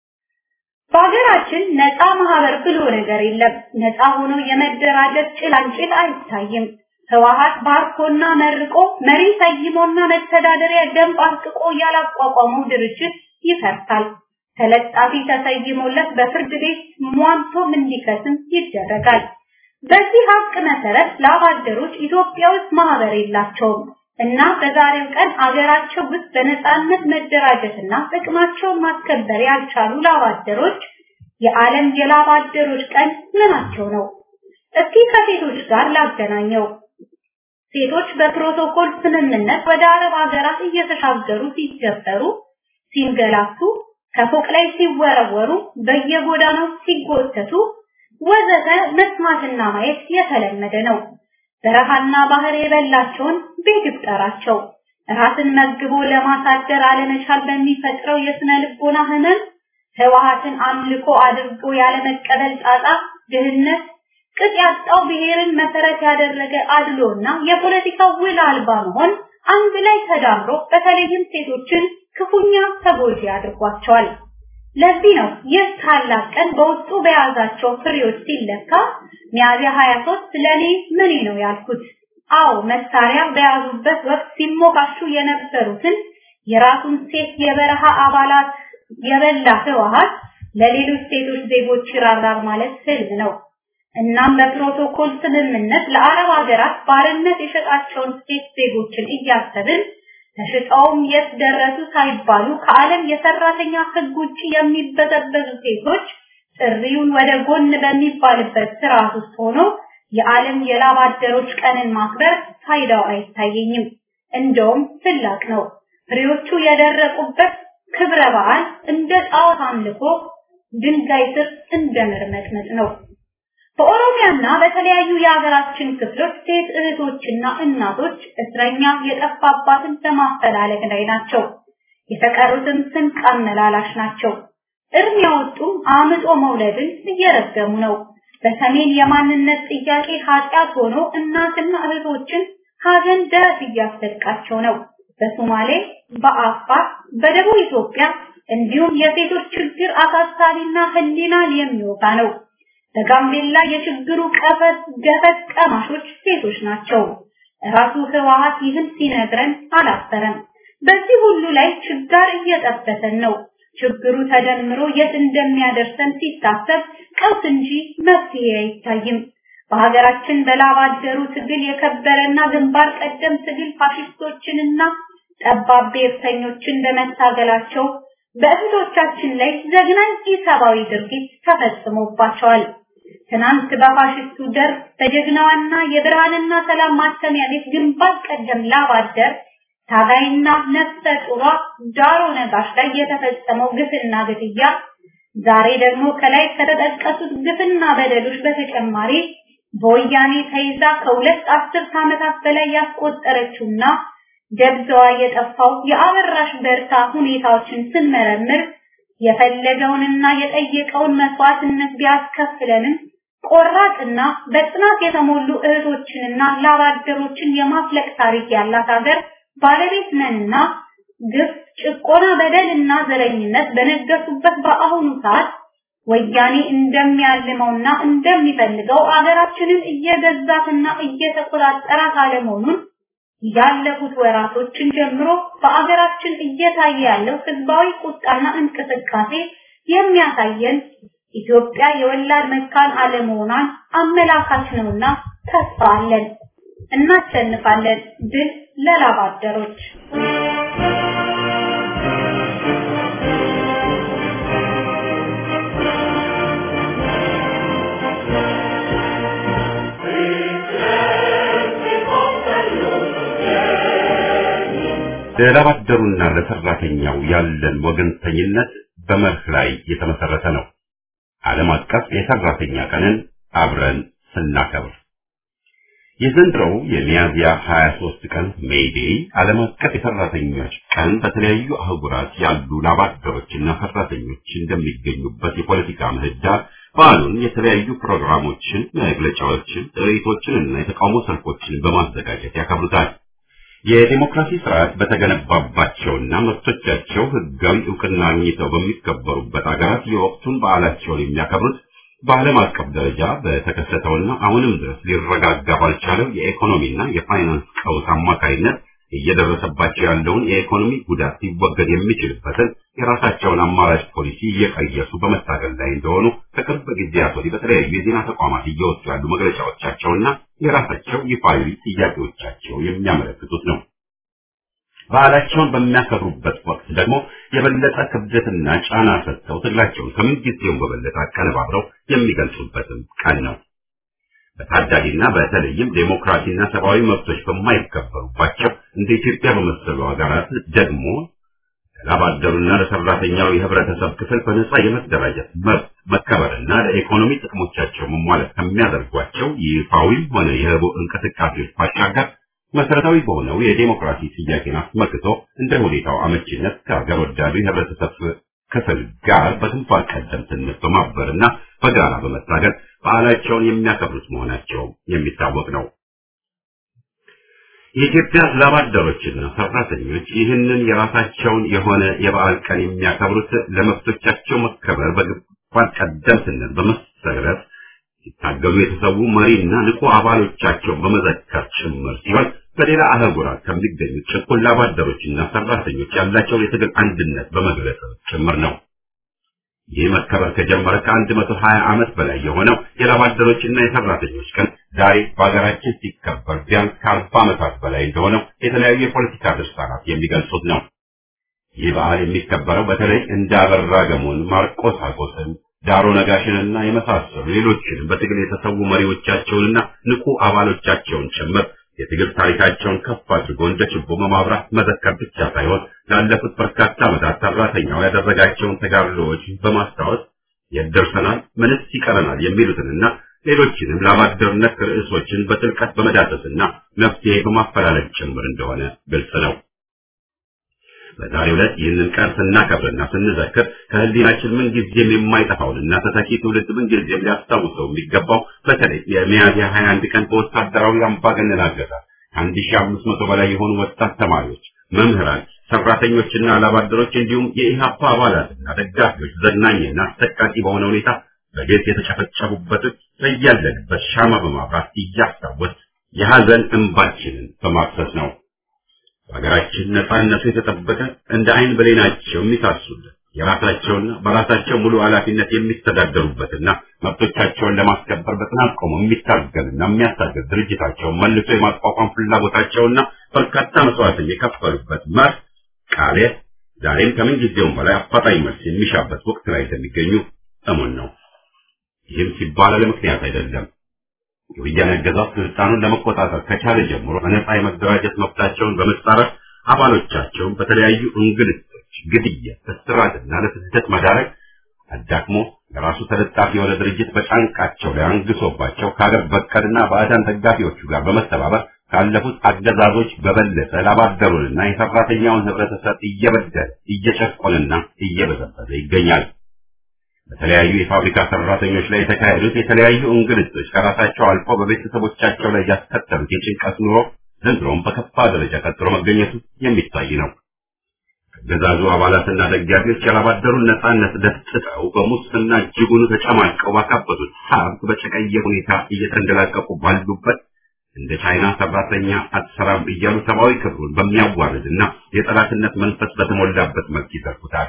D: በሀገራችን ነፃ ማህበር ብሎ ነገር የለም። ነፃ ሆኖ የመደራጀት ጭላንጭል አይታይም። ህወሓት ባርኮና መርቆ መሪ ሰይሞና መተዳደሪያ ደንብ አርቅቆ ያላቋቋመው ድርጅት ይፈርሳል። ተለጣፊ ተሰይሞለት በፍርድ ቤት ሟንቶም እንዲከስም ይደረጋል። በዚህ ሀቅ መሰረት ላባደሮች ኢትዮጵያ ውስጥ ማህበር የላቸውም እና በዛሬው ቀን አገራቸው ውስጥ በነፃነት መደራጀትና ጥቅማቸውን ማስከበር ያልቻሉ ላባደሮች የዓለም የላባደሮች ቀን ምናቸው ነው? እስኪ ከሴቶች ጋር ላገናኘው። ሴቶች በፕሮቶኮል ስምምነት ወደ አረብ ሀገራት እየተሻገሩ ሲደፈሩ፣ ሲንገላቱ፣ ከፎቅ ላይ ሲወረወሩ፣ በየጎዳናው ሲጎተቱ ወዘተ መስማትና ማየት የተለመደ ነው። በረሃና ባህር የበላቸውን ቤት ይቁጠራቸው። ራስን መግቦ ለማሳደር አለመቻል በሚፈጥረው የስነ ልቦና ህመም ህወሓትን አምልኮ አድርጎ ያለመቀበል ጣጣ፣ ድህነት፣ ቅጥ ያጣው ብሔርን መሰረት ያደረገ አድሎና የፖለቲካ ውል አልባ መሆን አንድ ላይ ተዳምሮ በተለይም ሴቶችን ክፉኛ ተጎጂ አድርጓቸዋል። ለዚህ ነው ይህ ታላቅ ቀን በውስጡ በያዛቸው ፍሬዎች ሲለካ ሚያዝያ 23 ለኔ ምን ነው ያልኩት። አዎ መሳሪያ በያዙበት ወቅት ሲሞካሹ የነበሩትን የራሱን ሴት የበረሃ አባላት የበላ ህወሓት ለሌሎች ሴቶች ዜጎች ይራራል ማለት ህልም ነው። እናም በፕሮቶኮል ስምምነት ለአረብ ሀገራት ባርነት የሸጣቸውን ሴት ዜጎችን እያሰብን ተሽጠውም የት ደረሱ ሳይባሉ ከዓለም የሰራተኛ ህግ ውጪ የሚበዘበዙ ሴቶች ጥሪውን ወደ ጎን በሚባልበት ስርዓት ውስጥ ሆኖ የዓለም የላብ አደሮች ቀንን ማክበር ፋይዳው አይታየኝም። እንደውም ስላቅ ነው። ፍሬዎቹ የደረቁበት ክብረ በዓል እንደ ጣዖት አምልኮ ድንጋይ ስር እንደ መርመጥመጥ ነው። በኦሮሚያና በተለያዩ የሀገራችን ክፍሎች ሴት እህቶችና እናቶች እስረኛ የጠፋባትን በማፈላለግ ላይ ናቸው። የተቀሩትም ስንቅ አመላላሽ ናቸው። እርም ያወጡም አምጦ መውለድን እየረገሙ ነው። በሰሜን የማንነት ጥያቄ ኃጢአት ሆኖ እናትና እህቶችን ሀዘን ደረት እያስደቃቸው ነው። በሶማሌ፣ በአፋር፣ በደቡብ ኢትዮጵያ እንዲሁም የሴቶች ችግር አሳሳቢና ህሊናን የሚወጋ ነው። በጋምቤላ የችግሩ ቀፈት ገፈት ቀማሾች ሴቶች ናቸው። ራሱ ህወሓት ይህን ሲነግረን አላፈረም። በዚህ ሁሉ ላይ ችጋር እየጠበሰን ነው። ችግሩ ተደምሮ የት እንደሚያደርሰን ሲታሰብ ቀውስ እንጂ መፍትሄ አይታይም። በሀገራችን በላብ አደሩ ትግል የከበረና ግንባር ቀደም ትግል ፋሽስቶችንና ጠባብ ብሔርተኞችን በመታገላቸው በእህቶቻችን ላይ ዘግናኝ ኢሰብአዊ ድርጊት ተፈጽሞባቸዋል። ትናንት በፋሽስቱ ደርግ በጀግናዋና የብርሃንና ሰላም ማተሚያ ቤት ግንባር ቀደም ላብ አደር ታጋይና ነፍሰ ጡሯ ዳሮ ነጋሽ ላይ የተፈጸመው ግፍና ግድያ ዛሬ ደግሞ ከላይ ከተጠቀሱት ግፍና በደሎች በተጨማሪ በወያኔ ተይዛ ከሁለት አስርት ዓመታት በላይ ያስቆጠረችውና ደብዛዋ የጠፋው የአበራሽ በርታ ሁኔታዎችን ስንመረምር የፈለገውንና የጠየቀውን መስዋዕትነት ቢያስከፍለንም ቆራጥና በጽናት የተሞሉ እህቶችንና ላባደሮችን የማፍለቅ ታሪክ ያላት ሀገር ባለቤት ነንና ግፍ፣ ጭቆና፣ በደልና ዘረኝነት በነገሱበት በአሁኑ ሰዓት ወያኔ እንደሚያልመውና እንደሚፈልገው አገራችንን እየገዛትና እየተቆጣጠራት አለመሆኑን ያለፉት ወራቶችን ጀምሮ በአገራችን እየታየ ያለው ህዝባዊ ቁጣና እንቅስቃሴ የሚያሳየን ኢትዮጵያ የወላድ መካን አለመሆኗን አመላካች ነውና ተስፋ አለን። እናሸንፋለን። ድል ለላብ አደሮች።
A: ለላብ አደሩና ለሰራተኛው ያለን ወገንተኝነት በመርህ ላይ የተመሰረተ ነው። ዓለም አቀፍ የሰራተኛ ቀንን አብረን ስናከብር የዘንድሮው የሚያዝያ 23 ቀን ሜይዴይ ዓለም አቀፍ የሰራተኞች ቀን በተለያዩ አህጉራት ያሉ ላባደሮችና ሰራተኞች እንደሚገኙበት የፖለቲካ ምህዳር በዓሉን የተለያዩ ፕሮግራሞችን፣ መግለጫዎችን፣ ጥሪቶችን እና የተቃውሞ ሰልፎችን በማዘጋጀት ያከብሩታል። የዲሞክራሲ ስርዓት በተገነባባቸውና መብቶቻቸው ህጋዊ እውቅና አግኝተው በሚከበሩበት ሀገራት የወቅቱን በዓላቸውን የሚያከብሩት በዓለም አቀፍ ደረጃ በተከሰተውና አሁንም ድረስ ሊረጋጋ ባልቻለው የኢኮኖሚና የፋይናንስ ቀውስ አማካይነት እየደረሰባቸው ያለውን የኢኮኖሚ ጉዳት ሊወገድ የሚችልበትን የራሳቸውን አማራጭ ፖሊሲ እየቀየሱ በመታገል ላይ እንደሆኑ ከቅርብ ጊዜያት ወዲህ በተለያዩ የዜና ተቋማት እየወጡ ያሉ መግለጫዎቻቸውና የራሳቸው ይፋዊ ጥያቄዎቻቸው የሚያመለክቱት ነው። በዓላቸውን በሚያከብሩበት ወቅት ደግሞ የበለጠ ክብደትና ጫና ሰጥተው ትግላቸውን ከምንጊዜውም በበለጠ አቀነባብረው የሚገልጹበትም ቀን ነው። በታዳጊና በተለይም ዴሞክራሲና ሰብአዊ መብቶች በማይከበሩባቸው እንደ ኢትዮጵያ በመሰሉ ሀገራት ደግሞ ለላባደሩና ለሰራተኛው የህብረተሰብ ክፍል በነጻ የመደራጀት መብት መከበርና ለኢኮኖሚ ጥቅሞቻቸው መሟላት ከሚያደርጓቸው ይፋዊም ሆነ የህቡ እንቅስቃሴዎች ባሻገር መሰረታዊ በሆነው የዴሞክራሲ ጥያቄን አስመልክቶ እንደ ሁኔታው አመቺነት ከሀገር ወዳዱ የህብረተሰብ ክፍል ጋር በግንባር ቀደምትነት በማበርና በጋራ በመታገል በዓላቸውን የሚያከብሩት መሆናቸው የሚታወቅ ነው። የኢትዮጵያ ላባደሮችና ሰራተኞች ይህንን የራሳቸውን የሆነ የበዓል ቀን የሚያከብሩት ለመብቶቻቸው መከበር በግንባር ቀደምትነት በመሰለፍ ሲታገሉ የተሰዉ መሪና ንቁ አባሎቻቸውን በመዘከር ጭምር ሲሆን በሌላ አህጉራት ከሚገኙ ጭቁን ላባደሮችና ሰራተኞች ያላቸውን የትግል አንድነት በመግለጽ ጭምር ነው። ይህ መከበር ከጀመረ ከአንድ መቶ ሀያ ዓመት በላይ የሆነው የላባደሮችና የሰራተኞች ቀን ዛሬ በሀገራችን ሲከበር ቢያንስ ከአርባ ዓመታት በላይ እንደሆነው የተለያዩ የፖለቲካ ድርሳናት የሚገልጹት ነው። ይህ በዓል የሚከበረው በተለይ እንደ አበራ ገሞን፣ ማርቆስ አጎስን፣ ዳሮ ነጋሽንና የመሳሰሉ ሌሎችንም በትግል የተሰዉ መሪዎቻቸውንና ንቁ አባሎቻቸውን ጭምር የትግል ታሪካቸውን ከፍ አድርጎ እንደ ችቦ በማብራት መዘከር ብቻ ሳይሆን ላለፉት በርካታ ዓመታት ሰራተኛው ያደረጋቸውን ተጋድሎዎች በማስታወስ የት ደርሰናል፣ ምንስ ይቀረናል የሚሉትንና ሌሎችንም ላባደርነት ርዕሶችን በጥልቀት በመዳሰስና መፍትሄ በማፈላለግ ጭምር እንደሆነ ግልጽ ነው። በዛሬው ዕለት ይህንን ቀን ስናከብርና ስንዘክር ከህሊናችን ምንጊዜም የማይጠፋውንና ተተኪ ትውልድ ምንጊዜም ሊያስታውሰው የሚገባው በተለይ የሚያዝያ 21 ቀን በወታደራዊ አምባገነን አገዛዝ ከአንድ ሺህ አምስት መቶ በላይ የሆኑ ወጣት ተማሪዎች፣ መምህራን፣
E: ሰራተኞችና ላባደሮች እንዲሁም የኢህአፓ አባላትና ደጋፊዎች ዘግናኝና አሰቃቂ በሆነ ሁኔታ በግፍ የተጨፈጨፉበት በያለንበት ሻማ በማብራት እያስታወስ የሐዘን እንባችንን በማፍሰስ ነው። በሀገራችን ነፃነቱ የተጠበቀ እንደ አይን ብሌናቸው የሚሳሱለት የራሳቸውና በራሳቸው ሙሉ ኃላፊነት የሚተዳደሩበትና መብቶቻቸውን ለማስከበር በጽናት ቆመው የሚታገልና የሚያስታግል ድርጅታቸውን መልሶ የማቋቋም ፍላጎታቸውና በርካታ መስዋዕትን የከፈሉበት መርህ ቃሌ ዛሬም ከምን ጊዜውም በላይ አፋጣኝ መልስ የሚሻበት ወቅት ላይ እንደሚገኙ እሙን ነው። ይህም ሲባል ለምክንያት አይደለም። የወያኔ አገዛዝ ስልጣኑን ለመቆጣጠር ከቻለ ጀምሮ በነጻ የመደራጀት መብታቸውን በመጻረር አባሎቻቸውን በተለያዩ እንግልቶች፣ ግድያ፣ እስራትና ለስደት መዳረግ አዳክሞ ለራሱ ተለጣፊ የሆነ ድርጅት በጫንቃቸው ላይ አንግሶባቸው ከሀገር በቀልና ባዕዳን ደጋፊዎቹ ጋር በመተባበር ካለፉት አገዛዞች በበለጠ ላባደሩንና የሰራተኛውን ህብረተሰብ እየበደለ እየጨቆንና እየበዘበዘ ይገኛል። በተለያዩ የፋብሪካ ሰራተኞች ላይ የተካሄዱት የተለያዩ እንግልቶች ከራሳቸው አልፎ በቤተሰቦቻቸው ላይ ያስከተሉት የጭንቀት ኑሮ ዘንድሮም በከፋ ደረጃ ቀጥሎ መገኘቱ የሚታይ ነው። አገዛዙ አባላትና ደጋፊዎች ያላባደሩን ነጻነት ደፍጥጠው በሙስና እጅጉን ተጨማልቀው ባካበቱት ሀብት በጨቀየ ሁኔታ እየተንደላቀቁ ባሉበት እንደ ቻይና ሰራተኛ አትሰራም እያሉ ሰብአዊ ክብሩን በሚያዋርድና የጠላትነት መንፈስ በተሞላበት መልክ ይዘርፉታል።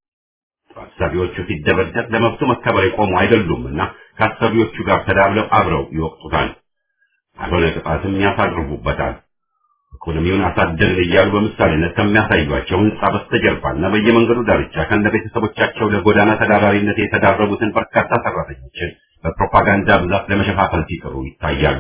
E: አሰሪዎቹ ሲደበደብ ለመብቱ መከበር የቆሙ አይደሉምና ከአሰሪዎቹ ጋር ተዳብለው አብረው ይወቅጡታል። አልሆነ ቅጣትም ያሳርፉበታል። ኢኮኖሚውን አሳደግን እያሉ በምሳሌነት ከሚያሳዩቸው ህንጻ በስተጀርባና በየመንገዱ ዳርቻ ከነ ቤተሰቦቻቸው ለጎዳና ተዳዳሪነት የተዳረጉትን በርካታ ሰራተኞችን በፕሮፓጋንዳ ብዛት ለመሸፋፈል ሲጥሩ ይታያሉ።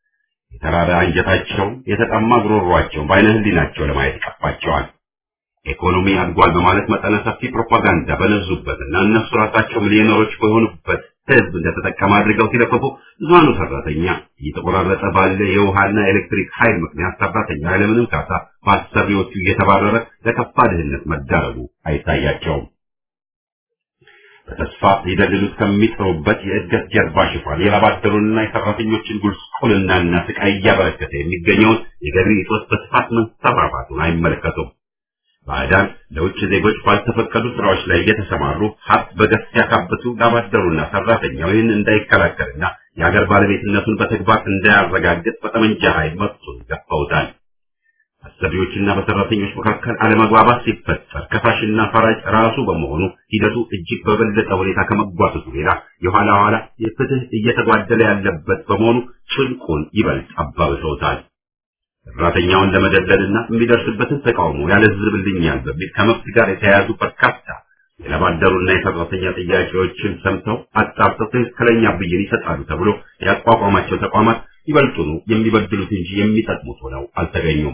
E: የተራራ አንጀታቸው፣ የተጠማ ጉሮሯቸውን በአይነ ህሊናቸው ለማየት ይቀፋቸዋል። ኢኮኖሚ አድጓል በማለት መጠነ ሰፊ ፕሮፓጋንዳ በነዙበትና እነሱ ራሳቸው ሚሊዮነሮች በሆኑበት ህዝብ እንደተጠቀመ አድርገው ሲለፍፉ ብዙሃኑ ሰራተኛ እየተቆራረጠ ባለ የውሃና ኤሌክትሪክ ኃይል ምክንያት ሰራተኛ ያለምንም ካሳ በአሰሪዎቹ እየተባረረ ለከፋ ድህነት መዳረጉ አይታያቸውም። በተስፋ ሊደልሉት ከሚጥሩበት የእድገት ጀርባ ሽፋን የላባደሩንና የሰራተኞችን ጉስቁልናና ስቃይ እያበረከተ የሚገኘውን የገቢ እጦት በስፋት መንሰራፋቱን አይመለከቱም። ባዕዳን ለውጭ ዜጎች ባልተፈቀዱ ስራዎች ላይ እየተሰማሩ ሀብት በገፍ ሲያካብቱ ላባደሩና ሰራተኛው ይህን እንዳይከላከልና የሀገር ባለቤትነቱን በተግባር እንዳያረጋግጥ በጠመንጃ ኃይል መብቱን ገፈውታል። አሰሪዎችና በሰራተኞች መካከል አለመግባባት ሲፈጠር ከሳሽና ፈራጅ ራሱ በመሆኑ ሂደቱ እጅግ በበለጠ ሁኔታ ከመጓተቱ ሌላ የኋላ ኋላ የፍትህ እየተጓደለ ያለበት በመሆኑ ጭንቁን ይበልጥ አባብሰውታል። ሰራተኛውን ለመደለልና የሚደርስበትን ተቃውሞ ያለዝብልኛል በሚል ከመብት ጋር የተያያዙ በርካታ የለባደሩና የሰራተኛ ጥያቄዎችን ሰምተው አጣርተው ትክክለኛ ብይን ይሰጣሉ ተብሎ ያቋቋማቸው ተቋማት ይበልጡኑ የሚበድሉት እንጂ የሚጠቅሙት ሆነው አልተገኙም።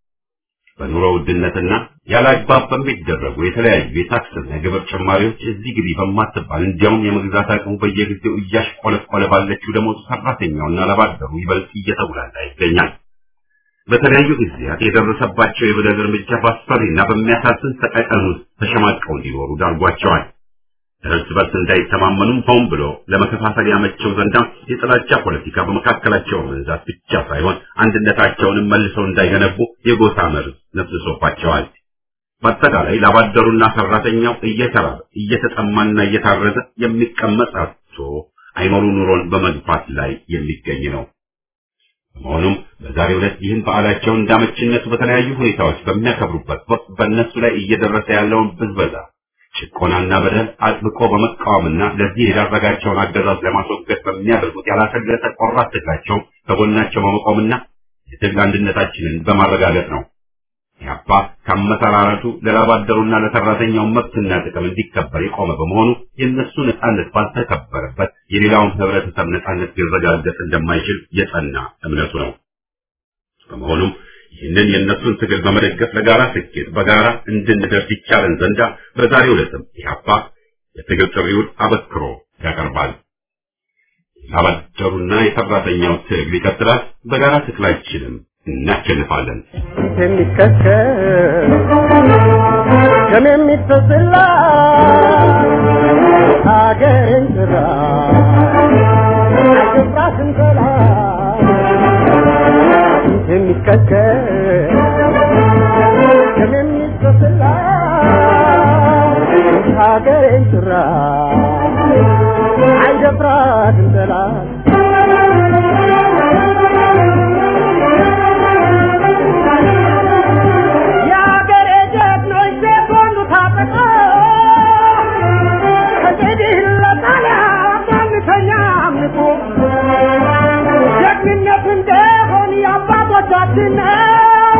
E: በኑሮ ውድነትና ያለ አግባብ በሚደረጉ የተለያዩ የታክስና የግብር ጭማሪዎች እዚህ ግቢ በማትባል እንዲያውም የመግዛት አቅሙ በየጊዜው እያሽቆለቆለ ባለችው ደሞዝ ሰራተኛውና ለባደሩ ይበልጥ እየተጉላላ ይገኛል። በተለያዩ ጊዜያት የደረሰባቸው የበደል እርምጃ በአስፈሪና በሚያሳዝን ሰቀቀን ውስጥ ተሸማቀው እንዲኖሩ ዳርጓቸዋል። እርስ በርስ እንዳይተማመኑም ሆን ብሎ ለመከፋፈል ያመቸው ዘንዳ የጥላቻ ፖለቲካ በመካከላቸው መንዛት ብቻ ሳይሆን አንድነታቸውንም መልሰው እንዳይገነቡ የጎሳ መርዝ ነፍስሶባቸዋል። በአጠቃላይ ላባደሩና ሰራተኛው እየተራበ እየተጠማና እየታረዘ የሚቀመጥ አጥቶ አይኖሩ ኑሮን በመግፋት ላይ የሚገኝ ነው። በመሆኑም በዛሬው ዕለት ይህን በዓላቸውን እንዳመችነቱ በተለያዩ ሁኔታዎች በሚያከብሩበት ወቅት በእነሱ ላይ እየደረሰ ያለውን ብዝበዛ፣ ጭቆናና በደል አጥብቆ በመቃወምና ለዚህ የዳረጋቸውን አገዛዝ ለማስወገድ በሚያደርጉት ያላሰለሰ ቆራጥ ትግላቸው ከጎናቸው በመቆምና የትግል አንድነታችንን በማረጋገጥ ነው። ያባ ከአመሰራረቱ ለላባደሩና ለሰራተኛው መብትና ጥቅም እንዲከበር የቆመ በመሆኑ የእነሱ ነጻነት ባልተከበረበት የሌላውን ህብረተሰብ ነጻነት ሊረጋገጥ እንደማይችል የጸና እምነቱ ነው። በመሆኑም ይህንን የእነሱን ትግል በመደገፍ ለጋራ ስኬት በጋራ እንድንደርስ ይቻለን ዘንዳ በዛሬው ዕለትም ኢህአፓ የትግል ጥሪውን አበክሮ ያቀርባል። የላባደሩና የሰራተኛው ትግል ይቀጥላል። በጋራ ትግላችንም እናሸንፋለን።
B: የሚከተል ደም የሚፈስላ ሀገርን ጥራ አይገባትም ጠላት የሚከተል ደም የሚፈስላ የሚፈስላ ሀገሬን ጭራ አይደፍራትም ጠላት የሀገሬ ጀግኖች ሴት ወንዱ ታጠቀ ከእንግዲህ ለጣሊያ ማንተኛ አምልኮ ጀግንነት እንደሆን የአባቶቻችን ነው።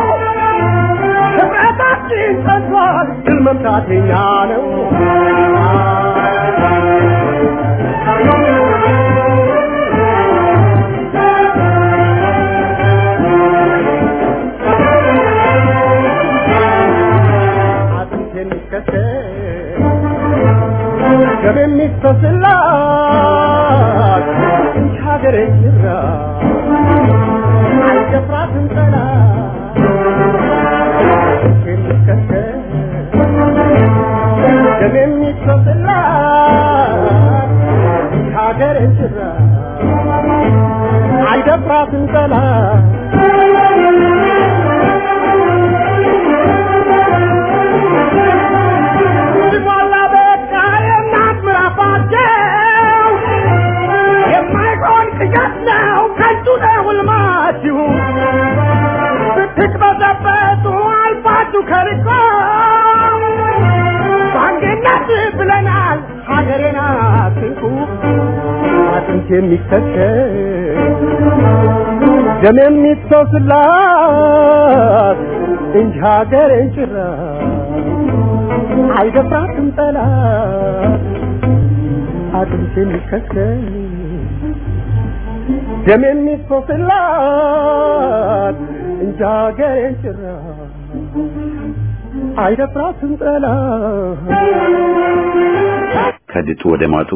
B: ህብረታችን ጸንቷል፣ ድል መምታት የኛ ነው። አጥንት የሚከተል ደም የሚፈስላት እንጂ ሀገሬ ጅራ አይደፍራትም ጠላት የሚከተል ደም የሚፈስላት እንጂ ሀገሬ ጅራ አይደፍራትም ጠላት ሲሞላ በቃ የእናት ምራፋቸው የማይሆን ቅዠት ነው ከንቱ ነው ሕልማችሁ ብትቅበዘበዙ አልፋችሁ ከርቆ በአንድነት ብለናል ሀገሬን አትንኩ አጥንት የሚከተል ደም የሚፈስላት እንጂ ሀገሬን ጭራ አይደፍራትም ጠላት አጥንት የሚከተል ደም የሚፈስላት እንጂ ሀገሬን ጭራ አይደፍራትም ጠላት
A: ከድጡ ወደ ማጡ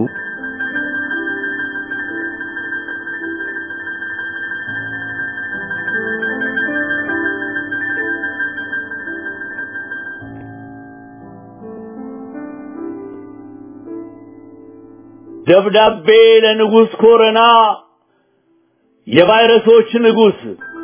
F: ደብዳቤ ለንጉሥ ኮረና የቫይረሶች ንጉሥ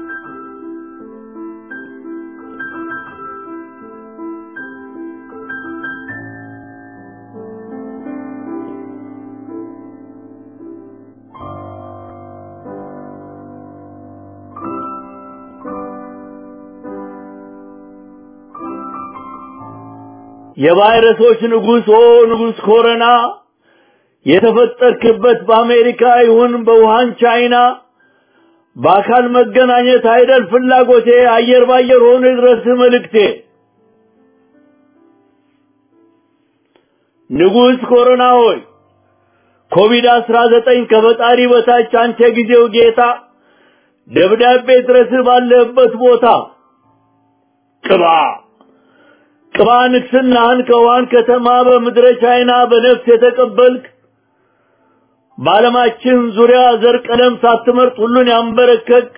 F: የቫይረሶች ንጉሥ ኦ ንጉሥ ኮረና የተፈጠርክበት በአሜሪካ ይሁን በውሃን ቻይና በአካል መገናኘት አይደል ፍላጎቴ አየር ባየር ሆኖ ድረስ መልእክቴ ንጉሥ ኮሮና ሆይ ኮቪድ አስራ ዘጠኝ ከፈጣሪ በታች አንተ ጊዜው ጌታ ደብዳቤ ድረስ ባለህበት ቦታ ቅባ ቅባ ንግስናህን ከውሃን ከተማ በምድረ ቻይና በነፍስ የተቀበልክ በዓለማችን ዙሪያ ዘር ቀለም ሳትመርጥ ሁሉን ያንበረከክ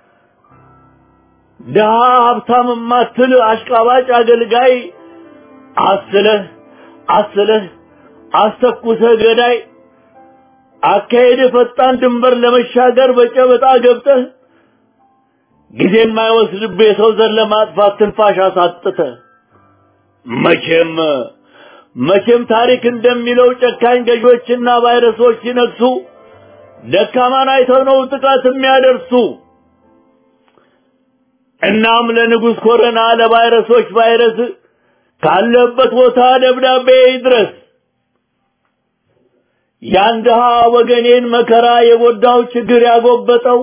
F: ድሃ ሀብታም ማትል አሽቃባጭ አገልጋይ አስለህ አስለህ አስተኩሰህ ገዳይ አካሄድ ፈጣን ድንበር ለመሻገር በጨበጣ ገብተህ ጊዜ የማይወስድብህ የሰው ዘር ለማጥፋት ትንፋሽ አሳጥተህ መቼም መቼም ታሪክ እንደሚለው ጨካኝ ገዦችና ቫይረሶች ሲነግሱ ደካማን አይተው ነው ጥቃት የሚያደርሱ። እናም ለንጉሥ ኮረና ለቫይረሶች ቫይረስ ካለበት ቦታ ደብዳቤ ይድረስ። ያን ድሃ ወገኔን መከራ የጎዳው ችግር ያጎበጠው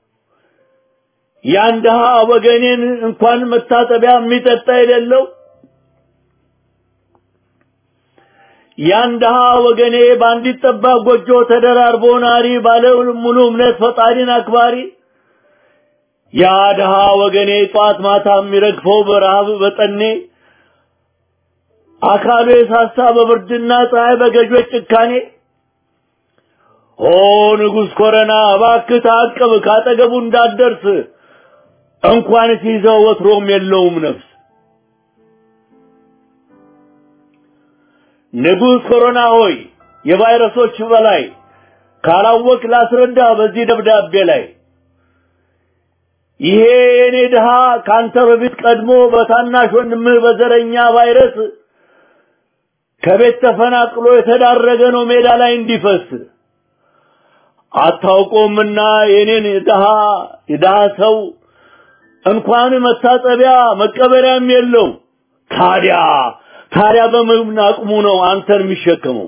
F: ያን ድሃ ወገኔን እንኳን መታጠቢያ የሚጠጣ የሌለው ያን ድሃ ወገኔ በአንዲት ጠባብ ጎጆ ተደራርቦ ናሪ ባለ ሙሉ እምነት ፈጣሪን አክባሪ ያ ድሃ ወገኔ ጧት ማታ የሚረግፈው በረሃብ በጠኔ አካሉ የሳሳ በብርድና ፀሐይ በገዦች ጭካኔ ኦ ንጉሥ ኮረና እባክህ ታቅብ ካጠገቡ እንዳትደርስ እንኳን ሲይዘው ወትሮም የለውም ነፍስ ንጉሥ ኮሮና ሆይ የቫይረሶች በላይ ካላወቅ ላስረዳ በዚህ ደብዳቤ ላይ ይሄ የኔ ድሃ ካንተ በፊት ቀድሞ በታናሽ ወንድምህ በዘረኛ ቫይረስ ከቤት ተፈናቅሎ የተዳረገ ነው ሜዳ ላይ እንዲፈስ አታውቆምና የኔን ድሃ የድሃ ሰው እንኳን መታጠቢያ መቀበሪያም የለው። ታዲያ ታዲያ በምን አቅሙ ነው አንተን የሚሸከመው?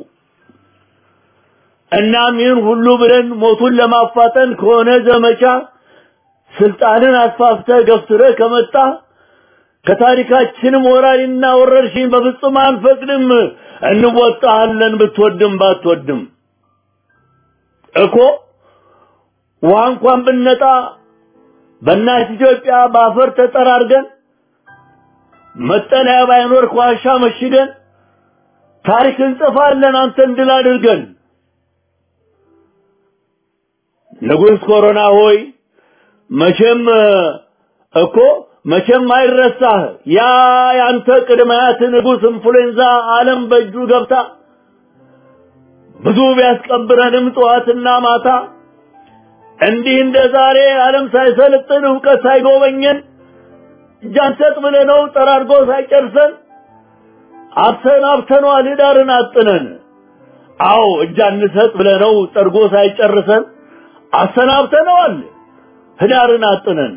F: እናም ይህን ሁሉ ብለን ሞቱን ለማፋጠን ከሆነ ዘመቻ ስልጣንን አስፋፍተህ ገፍትረህ ከመጣ ከታሪካችንም ወራሪና ወረርሽኝ በፍጹም አንፈቅድም። እንወጣሃለን ብትወድም ባትወድም እኮ ውሃ እንኳን ብነጣ በእናት ኢትዮጵያ በአፈር ተጠራርገን መጠለያ ባይኖር ከዋሻ መሽገን ታሪክ እንጽፋለን አንተን ድል አድርገን። ንጉሥ ኮሮና ሆይ መቼም እኮ መቼም አይረሳህ ያ ያንተ ቅድማያት ንጉሥ ኢንፍሉዌንዛ ዓለም በእጁ ገብታ ብዙ ቢያስቀብረንም ጠዋትና ማታ እንዲህ እንደ ዛሬ ዓለም ሳይሰለጥን እውቀት ሳይጎበኘን እጅ አንሰጥ ብለነው ጠራርጎ ሳይጨርሰን አብሰን አብተነዋል ህዳርን አጥነን። አዎ እጅ አንሰጥ ብለነው ጠርጎ ሳይጨርሰን አሰናብተነዋል ህዳርን አጥነን።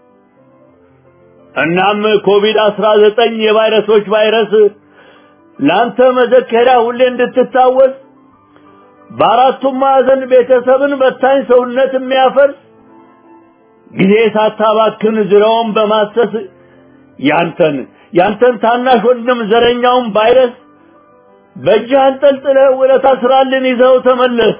F: እናም ኮቪድ አስራ ዘጠኝ የቫይረሶች ቫይረስ ላንተ መዘከሪያ ሁሌ እንድትታወስ በአራቱም ማዕዘን ቤተሰብን በታኝ ሰውነት የሚያፈርስ ጊዜ ሳታባክን ዙሪያውን በማሰስ ያንተን ያንተን ታናሽ ወንድም ዘረኛውን ቫይረስ በእጅህ አንጠልጥለህ ውለታ ስራልን ይዘው ተመለስ።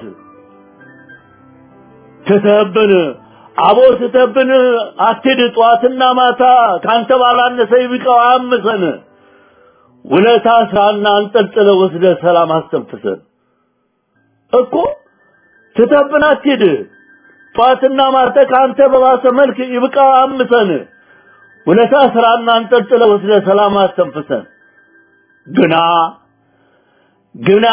F: ትተህብን አቦ ትተህብን አትሂድ ጠዋትና ማታ ካንተ ባላነሰ ይብቃው አያምሰን። ውለታ ስራና አንጠልጥለህ ወስደህ ሰላም አስተንፍሰን እኮ ትተህብን አትሂድ ጠዋትና ማታ ካንተ በባሰ መልክ ይብቃ አምሰን ውለታ ስራና አንጠልጥለህ ወስደህ ሰላም አስተንፍሰን። ግና ግና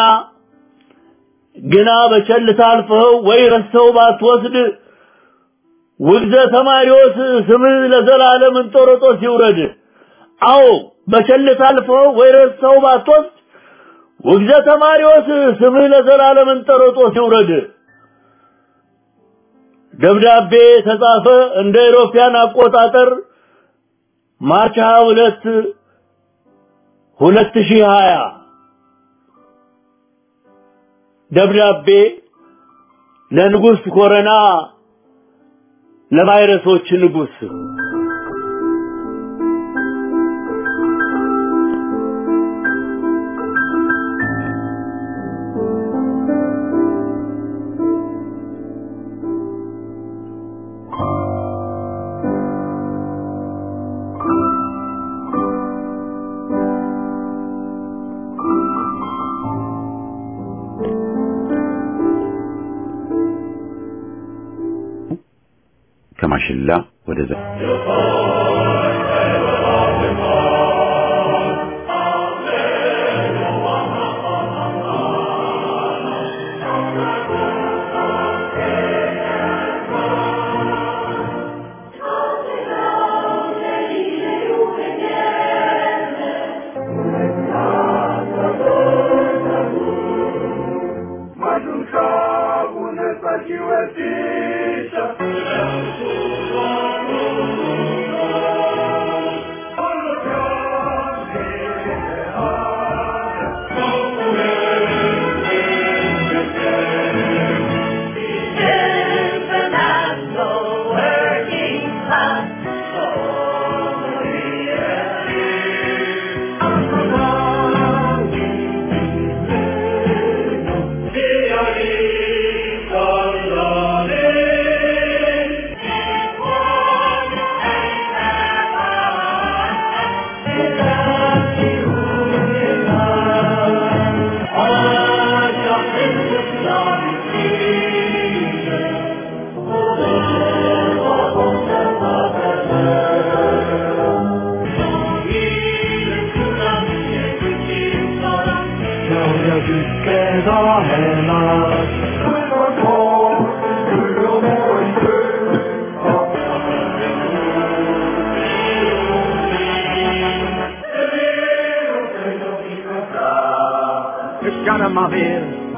F: ግና በቸልታ አልፈኸው ወይ ረስተው ባትወስድ ውግዘ ተማሪዎስ ስምህ ለዘላለም እንጦሮጦስ ይውረድ። አዎ በቸልታ አልፈኸው ወይ ረስተው ባትወስድ ውግዘ ተማሪዎስ ስምህ ለዘላለም እንጦሮጦስ ይውረድ። ደብዳቤ ተጻፈ እንደ ኢሮፒያን አቆጣጠር ማርች 22 2020 ደብዳቤ ለንጉስ ኮረና ለቫይረሶች ንጉስ
A: ከማሽላ ወደ ዘ
G: Got 'em up here.